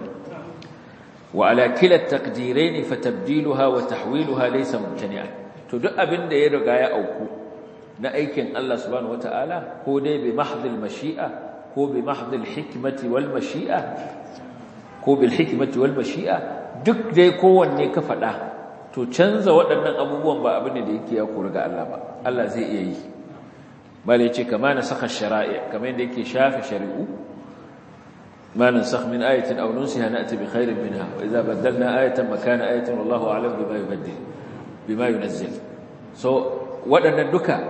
wa ala kila taqdirain fa tabdiluha wa tahwiluha laysa mumtani'an to duk abin da ya riga ya auku na aikin Allah subhanahu wataala ko dai bi mahdhil mashi'a ko bi mahdhil hikmati wal mashi'a ko bil hikmati wal mashi'a duk dai kowanne ka faɗa to canza waɗannan abubuwan ba abin da yake ya kori ga Allah ba Allah zai iya yi bal yace kama na saka shara'i kamar yadda yake shafe shari'u ma nansakh min ayatin aw nunsiha na'ti bi khairin minha wa idza badalna ayatan makana ayatin wallahu a'lam bima yubaddil bima yunzil so wadannan duka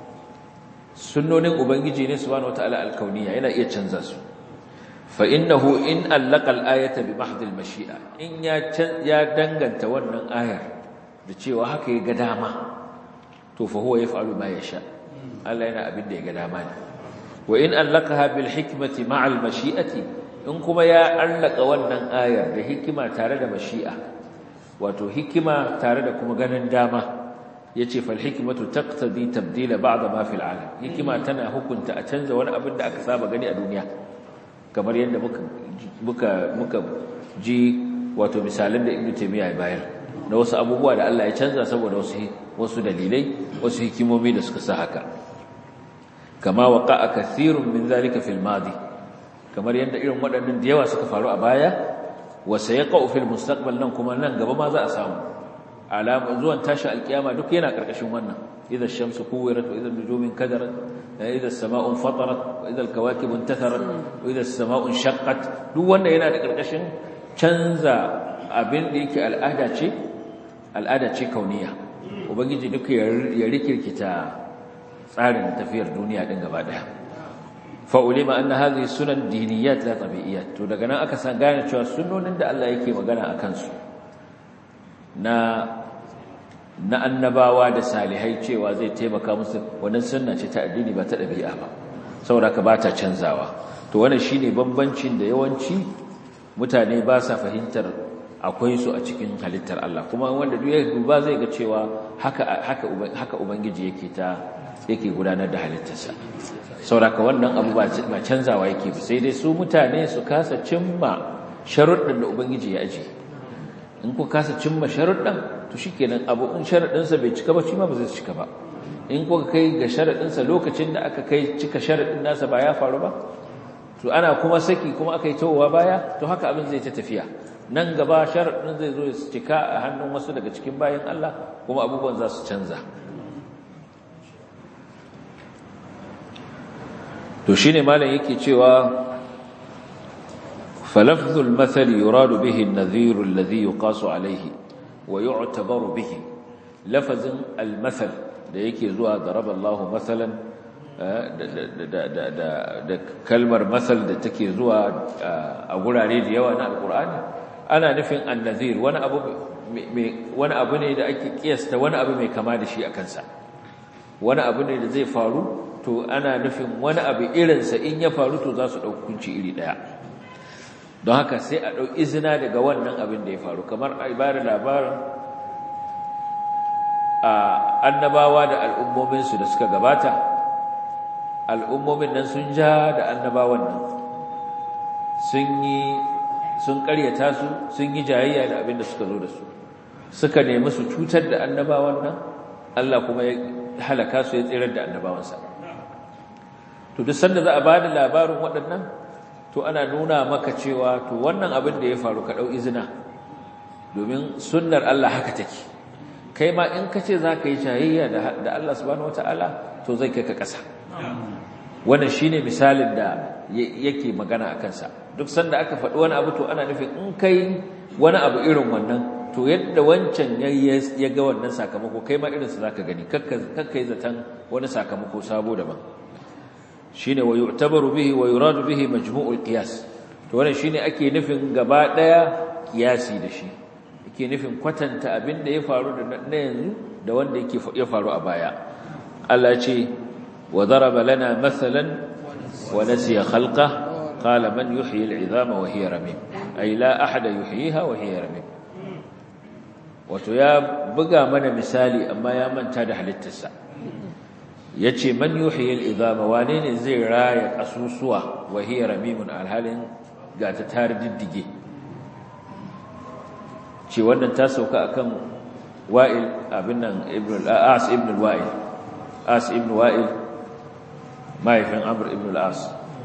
sunnonin ubangiji ne subhanahu wataala alkauniya yana iya canza su fa innahu in allaqa al-ayata bi mahd al-mashi'a in ya ya danganta wannan ayar da cewa haka ya ga dama to fa huwa yaf'alu ma yasha Allah yana abin da ya ga dama ne wa in allaqaha bil hikmati ma'a al mashi'ati in kuma ya allaka wannan ayar da hikima tare da mashi'a wato hikima tare da kuma ganin dama yace fal hikmatu taqtadi tabdila ba'd ma fil alam hikima tana hukunta a canza wani abin da aka saba gani a duniya kamar yadda muka muka muka ji wato misalan da Ibn Taymiyyah ya bayar na wasu abubuwa da Allah ya canza saboda wasu wasu dalilai wasu hikimomi da suka sa haka kama waqa'a kathirun min zalika fil madi kamar yadda irin waɗannan da yawa suka faru a baya wa sayaqa'u fil mustaqbal nan kuma nan gaba ma za a samu alama zuwan tashi alkiyama duk yana karkashin wannan idza ash-shamsu kuwirat wa idza an-nujumu kadarat idza as-sama'u fatarat wa idza al-kawakibu intatharat wa idza as-sama'u shaqqat duk wannan yana da karkashin canza abin da yake al'ada ce al'ada ce kauniya ubangiji duk ya rikirkita tsarin tafiyar duniya din gaba daya fa ulima anna hadhihi sunan diniyat la tabi'iyat to daga nan aka san gane cewa sunnonin da Allah yake magana akan su na na annabawa da salihai cewa zai taimaka musu wannan sunna ce ta addini ba ta dabi'a ba saboda ka ba ta canzawa to wannan shine bambancin da yawanci mutane ba sa fahimtar akwai su a cikin halittar Allah kuma wanda duk ya duba zai ga cewa haka haka haka ubangiji yake ta yake gudanar da halittarsa saboda wannan abu ba canzawa yake ba sai dai su mutane su kasa cimma sharuɗin da ubangiji ya aje in ku kasa cimma sharuɗin to shikenan abu in sharuɗinsa bai cika ba shi ma ba zai cika ba in kuka kai ga sharuɗinsa lokacin da aka kai cika sharuɗin nasa ba ya faru ba to ana kuma saki kuma aka yi towa baya to haka abin zai ta tafiya nan gaba sharuɗin zai zo ya cika a hannun wasu daga cikin bayan Allah kuma abubuwan za su canza to shine malam yake cewa فلفظ المثل يراد به النذير الذي يقاس عليه ويعتبر به لفظ المثل da yake zuwa daraba Allahu masalan da kalmar masal da take zuwa a gurare da yawa na alkur'ani ana nufin annazir wani abu wani abu ne da ake kiyasta wani abu mai kama da shi a kansa wani abu ne da zai faru to ana nufin wani abu irinsa in ya faru to za su ɗaukunci iri ɗaya don haka sai a ɗau izina daga wannan abin da ya faru kamar a ibara labarin a annabawa da al'ummominsu da suka gabata al'ummomin nan sun ja da annabawan nan sun yi sun ƙaryata su sun yi jayayya da abin da suka zo da su suka nemi su cutar da annabawan nan Allah kuma ya halaka su ya tsirar da annabawansa to duk sanda za a ba da labarin waɗannan to ana nuna maka cewa to wannan abin da ya faru ka ɗau izina domin sunnar Allah haka take kai ma in ka ce za ka yi shayayya da Allah subhanahu wata'ala to zai kai ka ƙasa wannan shine misalin da yake magana a kansa duk sanda aka faɗi wani abu to ana nufin in kai wani abu irin wannan to yadda wancan ya ga wannan sakamako kai ma irinsa za ka gani kakka yi zaton wani sakamako sabo daban shine wa yu'tabaru bihi wa yuradu bihi majmu'ul qiyas to wannan shine ake nufin gaba daya qiyasi da shi ake nufin kwatanta abin da ya faru da na yanzu da wanda yake ya faru a baya Allah ce wa daraba lana mathalan wa nasiya khalqa qala man yuhyi al'idhama wa hiya ramim ay la ahada yuhyiha wa hiya ramim wato ya buga mana misali amma ya manta da halittarsa yace man yuhyi al-idama wane ne zai raya kasusuwa wa hiya ramimun alhalin ga ta tar diddige ce wannan ta sauka akan wa'il abin nan ibn al-as ibn al-wa'il as ibn wa'il mahaifin amr ibn al-as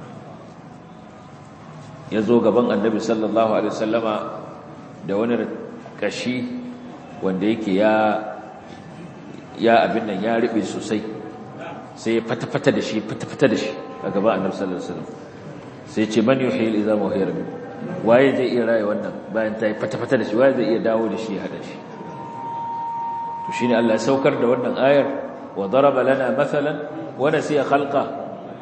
yazo gaban annabi sallallahu alaihi wasallama da wani kashi wanda yake ya ya abin nan ya ribe sosai sai ya fata-fata da shi fata-fata da shi a gaba annabi sallallahu alaihi wasallam sai ce man yuhyi al-izama wa hiya ramim waye zai iya raye wannan bayan ta yi fata-fata da shi waye zai iya dawo da shi ya hada shi to shine Allah ya saukar da wannan ayar wa daraba lana mathalan wa nasiya khalqa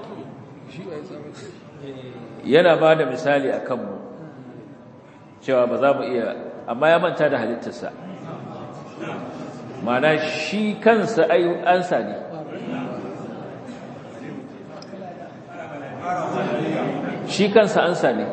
yana ba da misali akan mu cewa ba za mu iya amma ya manta da halittarsa mana shi kansa ayu ansa ne shi kansa ansa ne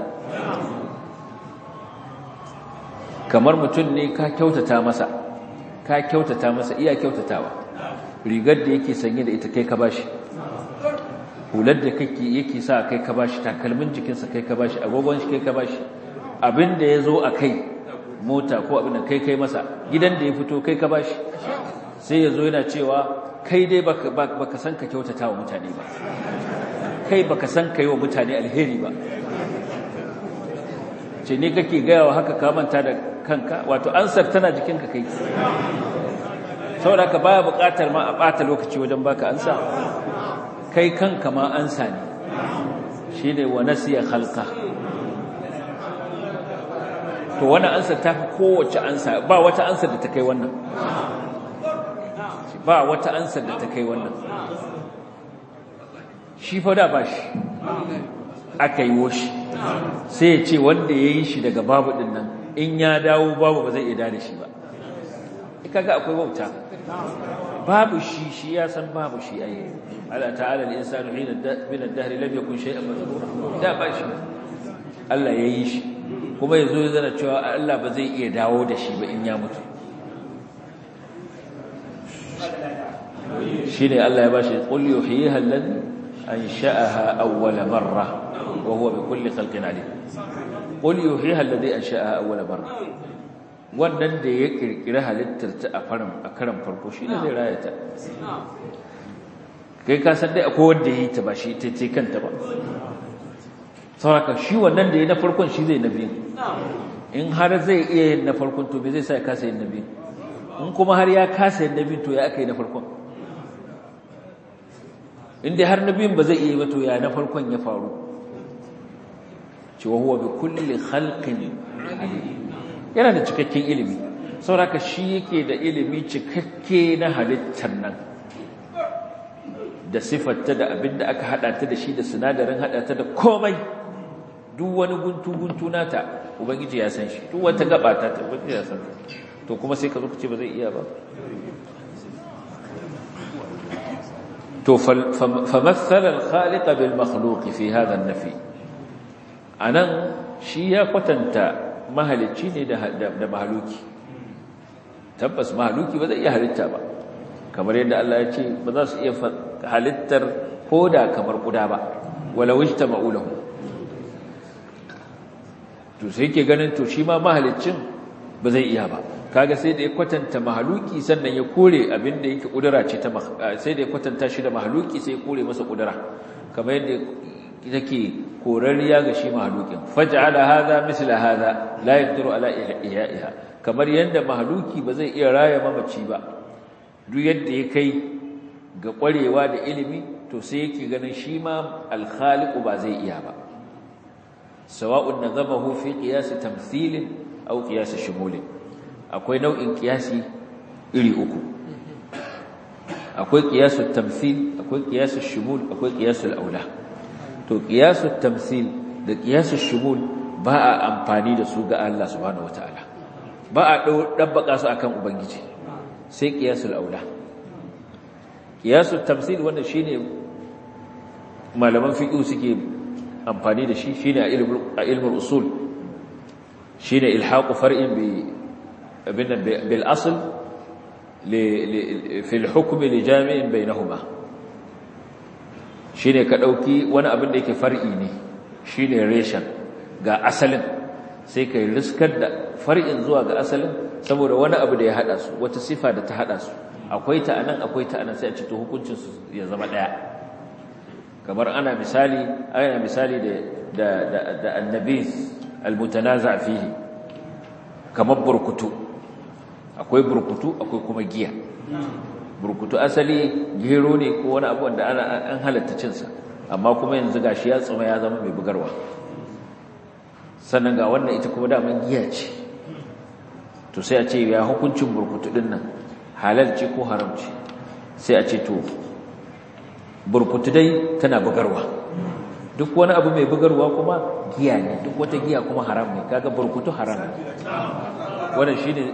kamar mutum ne ka kyautata masa ka kyautata masa iya kyautatawa rigar da yake sanye da ita kai ka bashi hular da kake yake sa kai ka bashi takalmin jikinsa kai ka bashi agogon shi kai ka bashi abin da ya zo a kai mota ko abin da kai kai masa gidan da ya fito kai ka bashi sai ya zo yana cewa kai dai baka san ka kyautata wa mutane ba kai baka san ka yi wa mutane alheri ba ce ne kake gaya wa haka kamanta da kanka wato ansar tana jikinka kai saboda ka baya buƙatar ma a ɓata lokaci wajen baka ansa kai kanka ma ansa ne shi ne wa nasiya halka to wani ansa ta fi kowace ansa ba wata ansa da ta kai wannan ba wata ansa da ta kai wannan shi fa da ba shi aka yi woshi sai ya ce wanda ya yi shi daga babu ɗin nan in ya dawo babu ba zai iya da shi ba kaga akwai wauta babu shi shi ya san babu shi ayi ala ta'ala al-insanu hina min ad-dahr lam yakun shay'an madhkura da ba shi Allah yayi shi kuma yazo ya zana cewa Allah ba zai iya dawo da shi ba in ya mutu shine Allah ya bashi qul yuhyiha alladhi ansha'aha awwala marra wa huwa bi kulli khalqin alim qul yuhyiha alladhi ansha'aha awwala marra wannan da ya kirkiri halittar ta a karan farko shi ne zai raya ta kai ka san dai akwai wanda ya yi ta ba shi ta ce kanta ba sauraka shi wannan da ya na farkon shi zai na biyu in har zai iya yin na farkon to bai zai sa ya kasa yin na biyu in kuma har ya kasa yin na biyu to ya aka yi na farkon in dai har na biyun ba zai iya yi ba to ya na farkon ya faru cewa huwa bi kulli khalqin alim yana da cikakken ilimi sauraka shi yake da ilimi cikakke na halittar nan da siffarta da abin da aka hada ta da shi da sinadarin hada ta da komai duk wani guntu-guntu nata ubangiji ya san shi duk wata gaba ta ta ubangiji ya san to kuma sai ka zo ka ce ba zai iya ba to famassala al-khaliq bil makhluq fi hadha an-nafi anan shi ya kwatanta mahalicci ne da mahaluki tabbas mahaluki ba zai iya halitta ba kamar yadda Allah ya ce ba za su iya halittar koda kamar kuda ba wala wajta ma'ulahu to sai yake ganin to shi ma mahaliccin ba zai iya ba kaga sai da ya kwatanta mahaluki sannan ya kore abin da yake kudura ce ta sai da ya kwatanta shi da mahaluki sai ya kore masa kudura kamar yadda take korariya ga shi mahalukin faj'ala hadha misla hadha la yaqdiru ala ihya'iha kamar yanda mahaluki ba zai iya raya mamaci ba duk yadda ya kai ga kwarewa da ilimi to sai yake ganin shi ma al-khaliq ba zai iya ba sawa'un nazamahu fi qiyas tamthil aw qiyas shumul akwai nau'in qiyasi iri uku akwai qiyas tamthil akwai qiyas shumul akwai qiyas al-aula to qiyasul tamthil da qiyasul shumul ba a amfani da su ga Allah subhanahu wataala ba a dabbaka su akan ubangiji sai qiyasul aula qiyasul tamthil wanda shine malaman fiqh suke amfani da shi shine a ilmul a ilmul usul shine ilhaqu far'in bi bil asl li fi al hukm li jami'in bainahuma shi ne ka ɗauki wani abin da yake far'i ne shi ne reshen ga asalin sai ka yi riskar da far'in zuwa ga asalin saboda wani abu da ya haɗa su wata sifa da ta haɗa su akwai ta anan akwai ta anan sai a cito hukuncinsu ya zama ɗaya kamar ana misali ana misali da da da annabis almutanaza fihi kamar burkutu akwai burkutu akwai kuma giya burkutu asali gero ne ko wani abu wanda ana an halatta cinsa amma kuma yanzu gashi ya tsuma ya zama mai bugarwa sannan ga wannan ita kuma daman giya ce to sai a ce ya hukuncin burkutu din nan halal ce ko haram ce sai a ce to burkutu dai tana bugarwa duk wani abu mai bugarwa kuma giya ne duk wata giya kuma haram ne kaga burkutu haram ne wannan shine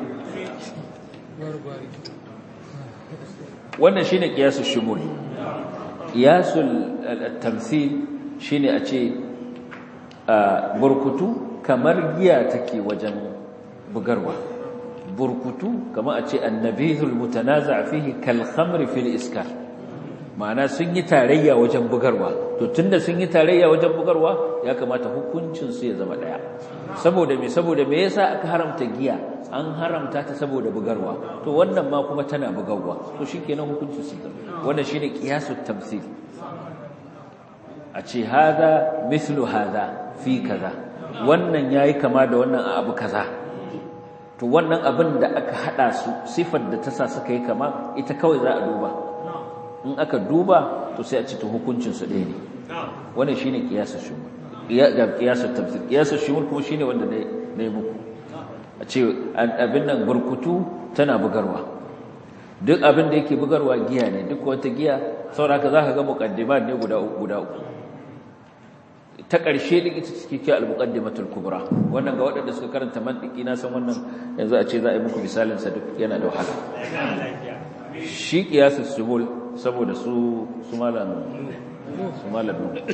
wannan shine qiyasul shumul qiyasul tamthil shine a ce burkutu kamar giya take wajen bugarwa burkutu kamar a ce annabihul mutanaza fihi kal khamri fil iskar ma'ana sun yi tarayya wajen bugarwa to tunda sun yi tarayya wajen bugarwa ya kamata hukuncin su ya zama daya saboda me saboda me yasa aka haramta giya an haramta ta saboda bugarwa to wannan ma kuma tana bugarwa to shikenan hukuncin su zama wannan shine qiyasut tamthil a ce hada mithlu hada fi kaza wannan yayi kama da wannan a abu kaza to wannan abin da aka hada su sifar da ta sa suka yi kama ita kawai za a duba in aka duba to sai a ci to hukuncin su ɗaya ne wannan shine qiyasul shumul ga qiyasul tamthil qiyasul shumul kuma shine wanda ne ne muku a ce abin nan burkutu tana bugarwa duk abin da yake bugarwa giya ne duk wata giya sauraka za ka ga muqaddimat ne guda uku guda uku ta ƙarshe din ita take ke al-muqaddimatul kubra wannan ga waɗanda suka karanta mantiki na san wannan yanzu a ce za a yi muku misalin sa duk yana da wahala shi qiyasus subul saboda su su malam su malam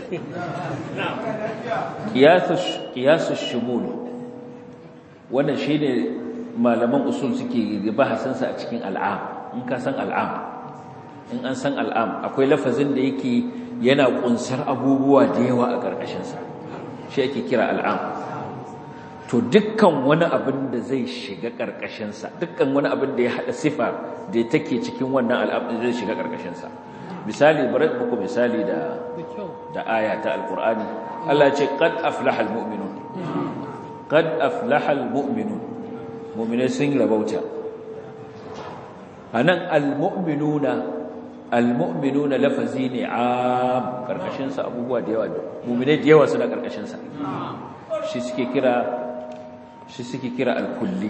qiyasus qiyasus shumul wannan shine malaman usul suke bahasin sa a cikin al'am in ka san al'am in an san al'am akwai lafazin da yake yana kunsar abubuwa da yawa a ƙarƙashinsa shi ake kira al'am to dukkan wani abin da zai shiga ƙarƙashinsa dukkan wani abin da ya haɗa sifa da take cikin wannan al'am zai shiga ƙarƙashinsa misali bari muku misali da da aya ta alqur'ani Allah ya ce qad aflaha almu'minun qad aflaha almu'minun mu'minai sun rabauta anan almu'minuna almu'minuna lafazi ne am karkashin sa abubuwa da yawa mu'minai da yawa suna karkashin sa shi suke kira shi suke kira alkulli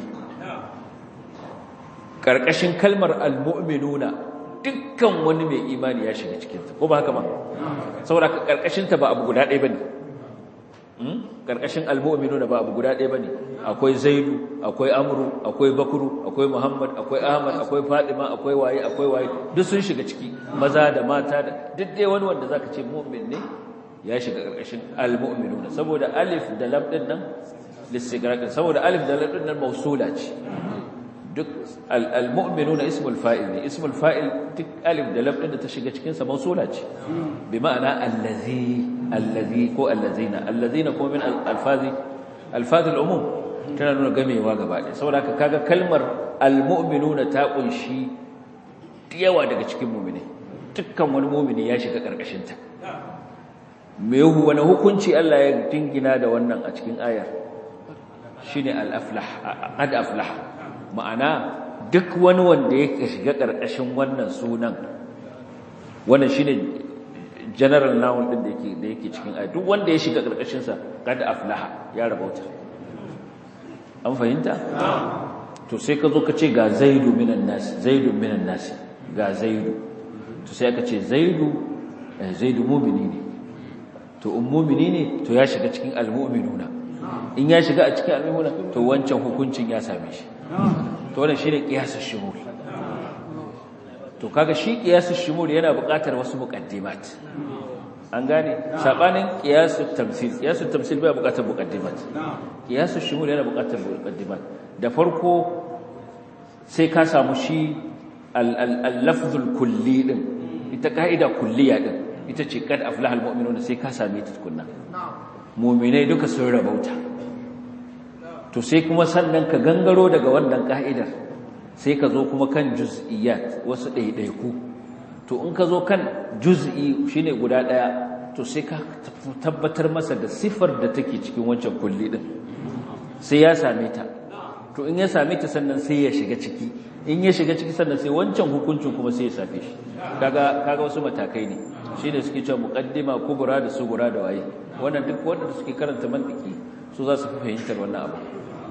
karkashin kalmar almu'minuna dukkan wani mai imani ya shiga cikin ta ko ba haka ba saboda karkashin ta ba abu guda ɗaya bane karkashin almu'minuna ba abu guda ɗaya bane akwai zaidu akwai amru akwai bakru akwai muhammad akwai ahmad akwai fadima akwai waye akwai waye duk sun shiga ciki maza da mata da duk dai wani wanda zaka ce mu'min ne ya shiga karkashin almu'minuna saboda alif da lam din nan listigraqin saboda alif da lam din nan mausula ce duk almu'minuna ismul fa'il ne ismul fa'il duk alif da lam din da ta shiga cikin sa mausula ce bi ma'ana allazi allazi ko allazina allazina ko min alfazi alfazi al'umum tana nuna gamewa gaba ɗaya saboda haka kaga kalmar almu'minuna ta kunshi yawa daga cikin mu'mini dukkan wani mu'mini ya shiga karkashin ta me wani hukunci Allah ya dingina da wannan a cikin ayar shine al-aflah qad aflah ma'ana duk wani wanda yake shiga karkashin wannan sunan wannan shine general noun din da yake da yake cikin ayat duk wanda ya shiga karkashin sa kad aflaha ya rabauta an fahimta to sai ka zo ka ce ga zaidu minan nas zaidu minan nas ga zaidu to sai ka ce zaidu zaidu mu'mini ne to in mu'mini ne to ya shiga cikin almu'minuna in ya shiga a cikin almu'minuna to wancan hukuncin ya same shi to wannan shine qiyasus shumul to kaga shi qiyasus shumul yana buƙatar wasu muqaddimat an gane sabanin qiyasut tamsil qiyasut tamsil bai buƙatar muqaddimat qiyasus shumul yana buƙatar muqaddimat da farko sai ka samu shi al-lafzul kulli din ita kaida kulliya din ita ce kad aflahal mu'minuna sai ka same ta tukunna mu'minai duka sun rabauta to sai kuma sannan ka gangaro daga wannan ka'idar sai ka zo kuma kan juz'iyat wasu ɗaiɗaiku to in ka zo kan juz'i shine guda ɗaya to sai ka tabbatar masa da sifar da take cikin wancan kulli din sai ya same ta to in ya same ta sannan sai ya shiga ciki in ya shiga ciki sannan sai wancan hukuncin kuma sai ya safe shi kaga kaga wasu matakai ne shine suke cewa muqaddima kubra da sugura da waye wannan duk wanda suke karanta mantiki su za su fi fahimtar wannan abu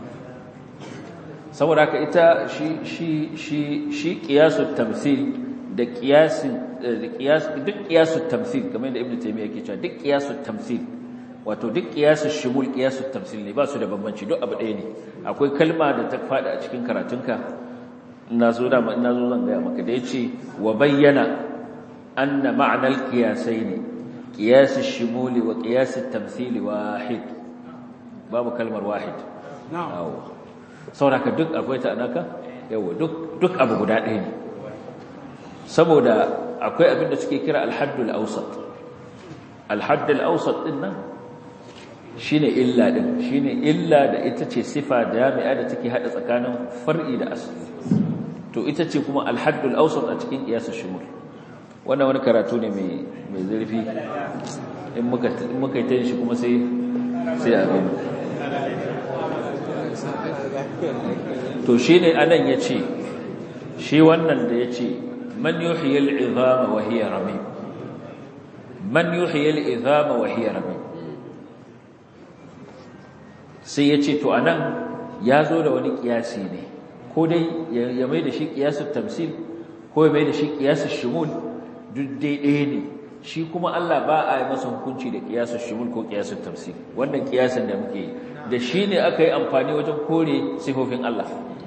saboda haka ita shi shi shi shi qiyasut tamsil da qiyasin da qiyas duk qiyasut tamsil kamar yadda ibnu taymiya yake cewa duk qiyasut tamsil wato duk qiyasus shumul qiyasut tamsil ne ba su da bambanci duk abu ɗaya ne akwai kalma da ta fada a cikin karatunka ina zo da ina zo zan ga maka da yace wa bayyana anna ma'na al-qiyasain qiyas ash-shumul wa qiyas at-tamthil wahid babu kalmar wahid na'am sauraka duk akwai ta anaka yawa duk duk abu guda ɗaya ne saboda akwai abin da suke kira al-haddul awsat al-haddul awsat din nan shine illa din shine illa da ita ce sifa jami'a da take hada tsakanin far'i da asli to ita ce kuma al-haddul awsat a cikin qiyas shumul wannan wani karatu ne mai mai zurfi in muka in muka yi ta shi kuma sai sai a gani to shine anan yace shi wannan da yace man yuhyi al-'idhama wa hiya ramim man yuhyi al-'idhama wa hiya ramim sai yace to anan yazo da wani kiyasi ne ko dai ya mai da shi kiyasul tamsil ko ya mai da shi kiyasul shumul duk dai ɗaya ne shi kuma Allah ba a yi masa hukunci da kiyasul shumul ko kiyasul tamsil wannan kiyasin da muke yi da shi ne aka yi amfani wajen kore sifofin Allah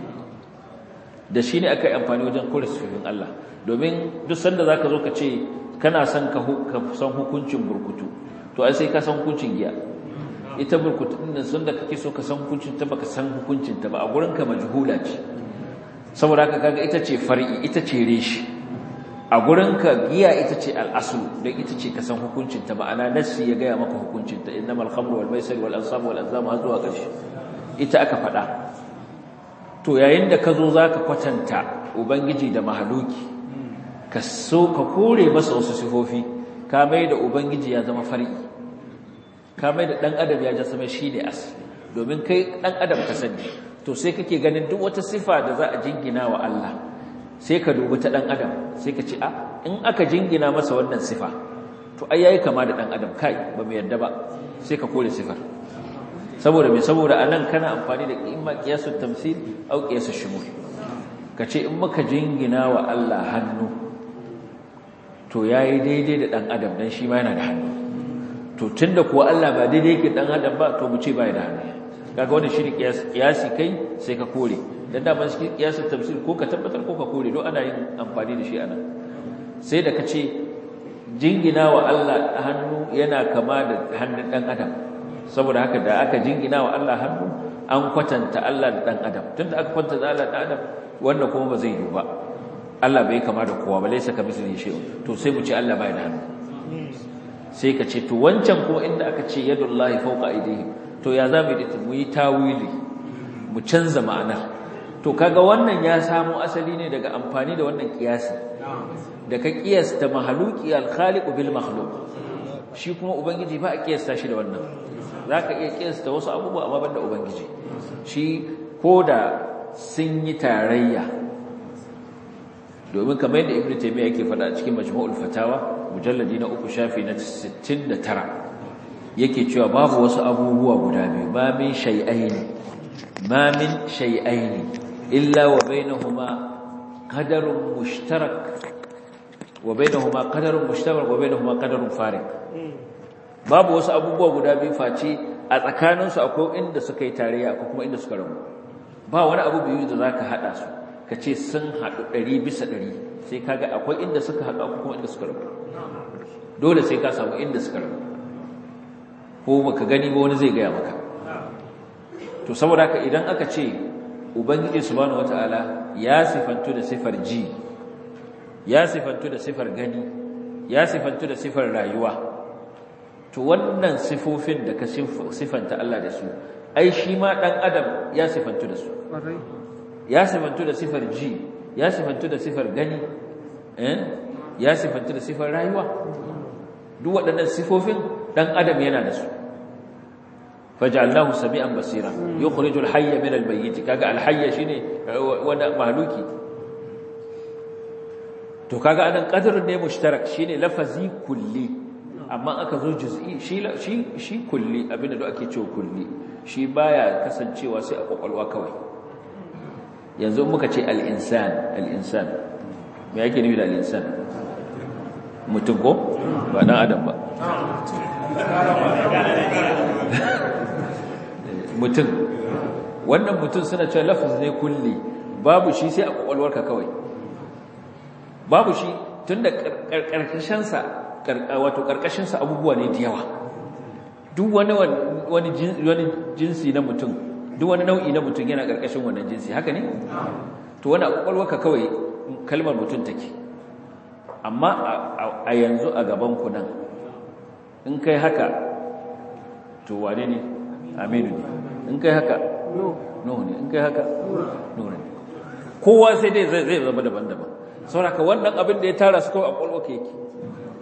da shi ne aka yi amfani wajen kore sifofin Allah domin duk sanda za ka zo ka ce kana son ka san hukuncin burkutu to ai sai ka san hukuncin giya ita burkutu ɗin sun da kake so ka san hukuncin ta baka san hukuncin ta ba a gurin ka majhula ce saboda haka kaga ita ce far'i ita ce reshi a gurin ka giya ita ce al'asul don ita ce ka san hukuncin ta ma'ana nassi ya gaya maka hukuncin ta innamal khamru wal maisir wal ansab wal azlam har zuwa ƙarshe ita aka faɗa to yayin da ka zo zaka kwatanta ubangiji da mahaluki ka so ka kore masa wasu sifofi ka mai da ubangiji ya zama far'i ka mai da dan adam ya ja sama shine as domin kai dan adam ka sani to sai kake ganin duk wata sifa da za a jingina wa Allah sai ka dubi ta dan adam sai ka ce a in aka jingina masa wannan sifa to ai yayi kama da dan adam kai ba mu yarda ba sai ka kore sifar saboda me saboda anan kana amfani da imma qiyasul tamsil au qiyasul shumul kace in muka jingina wa Allah hannu to yayi daidai da dan adam dan shi ma yana da hannu to tunda kuwa Allah ba daidai yake dan adam ba to mu ce bai da hannu kaga wannan shine kiyasi kai sai ka kore dan da ban shi kiyasin tafsir ko ka tabbatar ko ka kore don ana yin amfani da shi anan sai da kace jingina wa Allah hannu yana kama da hannun dan adam saboda haka da aka jingina wa Allah hannu an kwatanta Allah da dan adam tunda aka kwatanta Allah da adam wannan kuma ba zai yi ba Allah bai kama da kowa ba laysa kamithlihi shay'un to sai mu ce Allah bai da hannu sai ka ce to wancan kuma inda aka ce yadullahi fawqa aydihim to ya za mu yi mu yi tawili mu canza ma'anar to kaga wannan ya samu asali ne daga amfani da wannan kiyasi da ka kiyasta mahaluki al-khaliq bil makhluq shi kuma ubangiji ba a kiyasta shi da wannan zaka iya kiyasta wasu abubuwa amma banda ubangiji shi koda sun yi tarayya domin kamar yadda ibnu taymiya yake faɗa cikin majmu'ul fatawa mujalladi na uku shafi na 69 yake cewa babu wasu abubuwa guda biyu ma min shay'aini ma min shay'aini illa wa bainahuma qadarun mushtarak wa bainahuma qadarun mushtarak wa bainahuma qadarun fariq babu wasu abubuwa guda biyu face a tsakanin su akwai inda suka yi tarayya akwai kuma inda suka rabu ba wani abu biyu da zaka hada su kace sun hadu 100 bisa 100 sai kaga akwai inda suka hadu akwai kuma inda suka rabu dole sai ka samu inda suka rabu ko baka gani ba wani zai gaya maka to saboda haka idan aka ce ubangiji subhanahu wataala ya sifantu da sifar ji ya sifantu da sifar gani ya sifantu da sifar rayuwa to wannan sifofin da ka sifanta Allah da su ai shi ma dan adam ya sifantu da su ya sifantu da sifar ji ya sifantu da sifar gani eh ya sifantu da sifar rayuwa duk waɗannan sifofin dan adam yana da su faj'alnahu sami'an basira yukhrijul hayya min al-mayyit kaga al-hayya shine wanda mahluki to kaga anan qadrun ne mushtarak shine lafazi kulli amma aka zo juz'i shi shi shi kulli abinda da ake cewa kulli shi baya kasancewa sai a kokolwa kawai yanzu muka ce al-insan al-insan me yake nufi da al-insan mutum ko ba dan adam ba mutum wannan mutum suna cewa lafaz ne kulli babu shi sai a kwakwalwarka kawai babu shi tun da karkashinsa wato karkashinsa abubuwa ne da yawa duk wani wani jinsi na mutum duk wani nau'i na mutum yana karkashin wannan jinsi haka ne to wani a kwakwalwarka kawai kalmar mutum take amma a yanzu a gaban ku nan in kai haka to wane ne aminu ne in kai haka nuhu ne in kai haka nuhu ne kowa sai dai zai zama daban-daban sauraka wannan abin da ya tara su kawai a kwalwa ka yake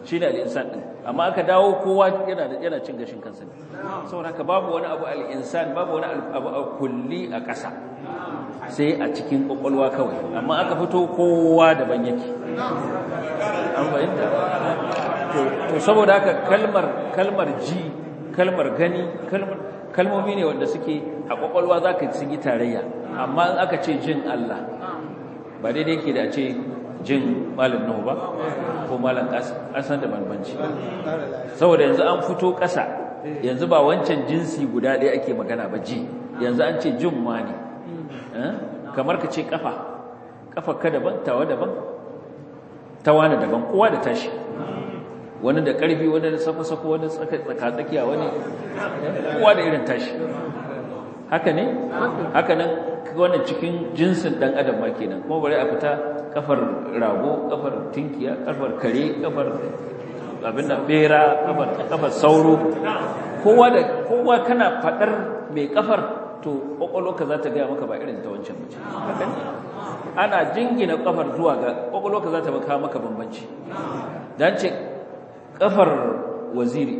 shine al-insan din amma aka dawo kowa yana yana cin gashin kansa ne saboda haka babu wani abu al-insan babu wani abu a kulli a ƙasa sai a cikin kwakwalwa kawai amma aka fito kowa daban yake an fahimta to saboda haka kalmar kalmar ji kalmar gani kalmar kalmomi ne wanda suke a kwakwalwa zaka sun yi tarayya amma in aka ce jin Allah ba daidai yake da a ce jin malam Nuhu ba ko malam Asan da banbanci saboda yanzu an fito ƙasa yanzu ba wancan jinsi guda ɗaya ake magana ba ji yanzu an ce jin wani kamar ka ce kafa kafa ka daban tawa daban tawana daban kowa da tashi wani da ƙarfi wani da sako-sako wani tsaka-tsakiya wani kowa da irin tashi haka ne haka nan wannan cikin jinsin ɗan adam ma kenan kuma bari a fita kafar rago kafar tinkiya kafar kare kafar abin da bera kafar kafar sauro kowa da kowa kana fadar mai kafar to kwakwalwarka za ta gaya maka ba irin ta wancan mace haka ne ana jingina kafar zuwa ga kwakwalwarka za ta maka maka bambanci dan ce kafar waziri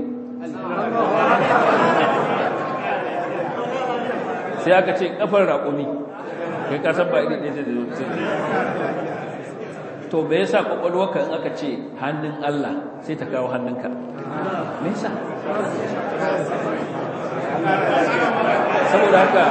sai aka ce kafar raƙumi kai ka san ba iri ɗaya da zuci to me yasa kwakwalwarka in aka ce hannun Allah sai ta kawo hannunka me yasa saboda haka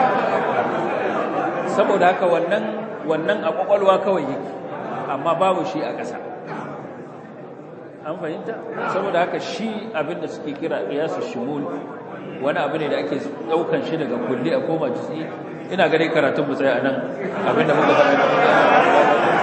saboda haka wannan wannan a kwakwalwa kawai yake amma babu shi a ƙasa an fahimta saboda haka shi abinda suke kira qiyasu shumul wani abu ne da ake daukan shi daga kulli a koma jisi ina gare karatun mu tsaya anan abinda muka faɗa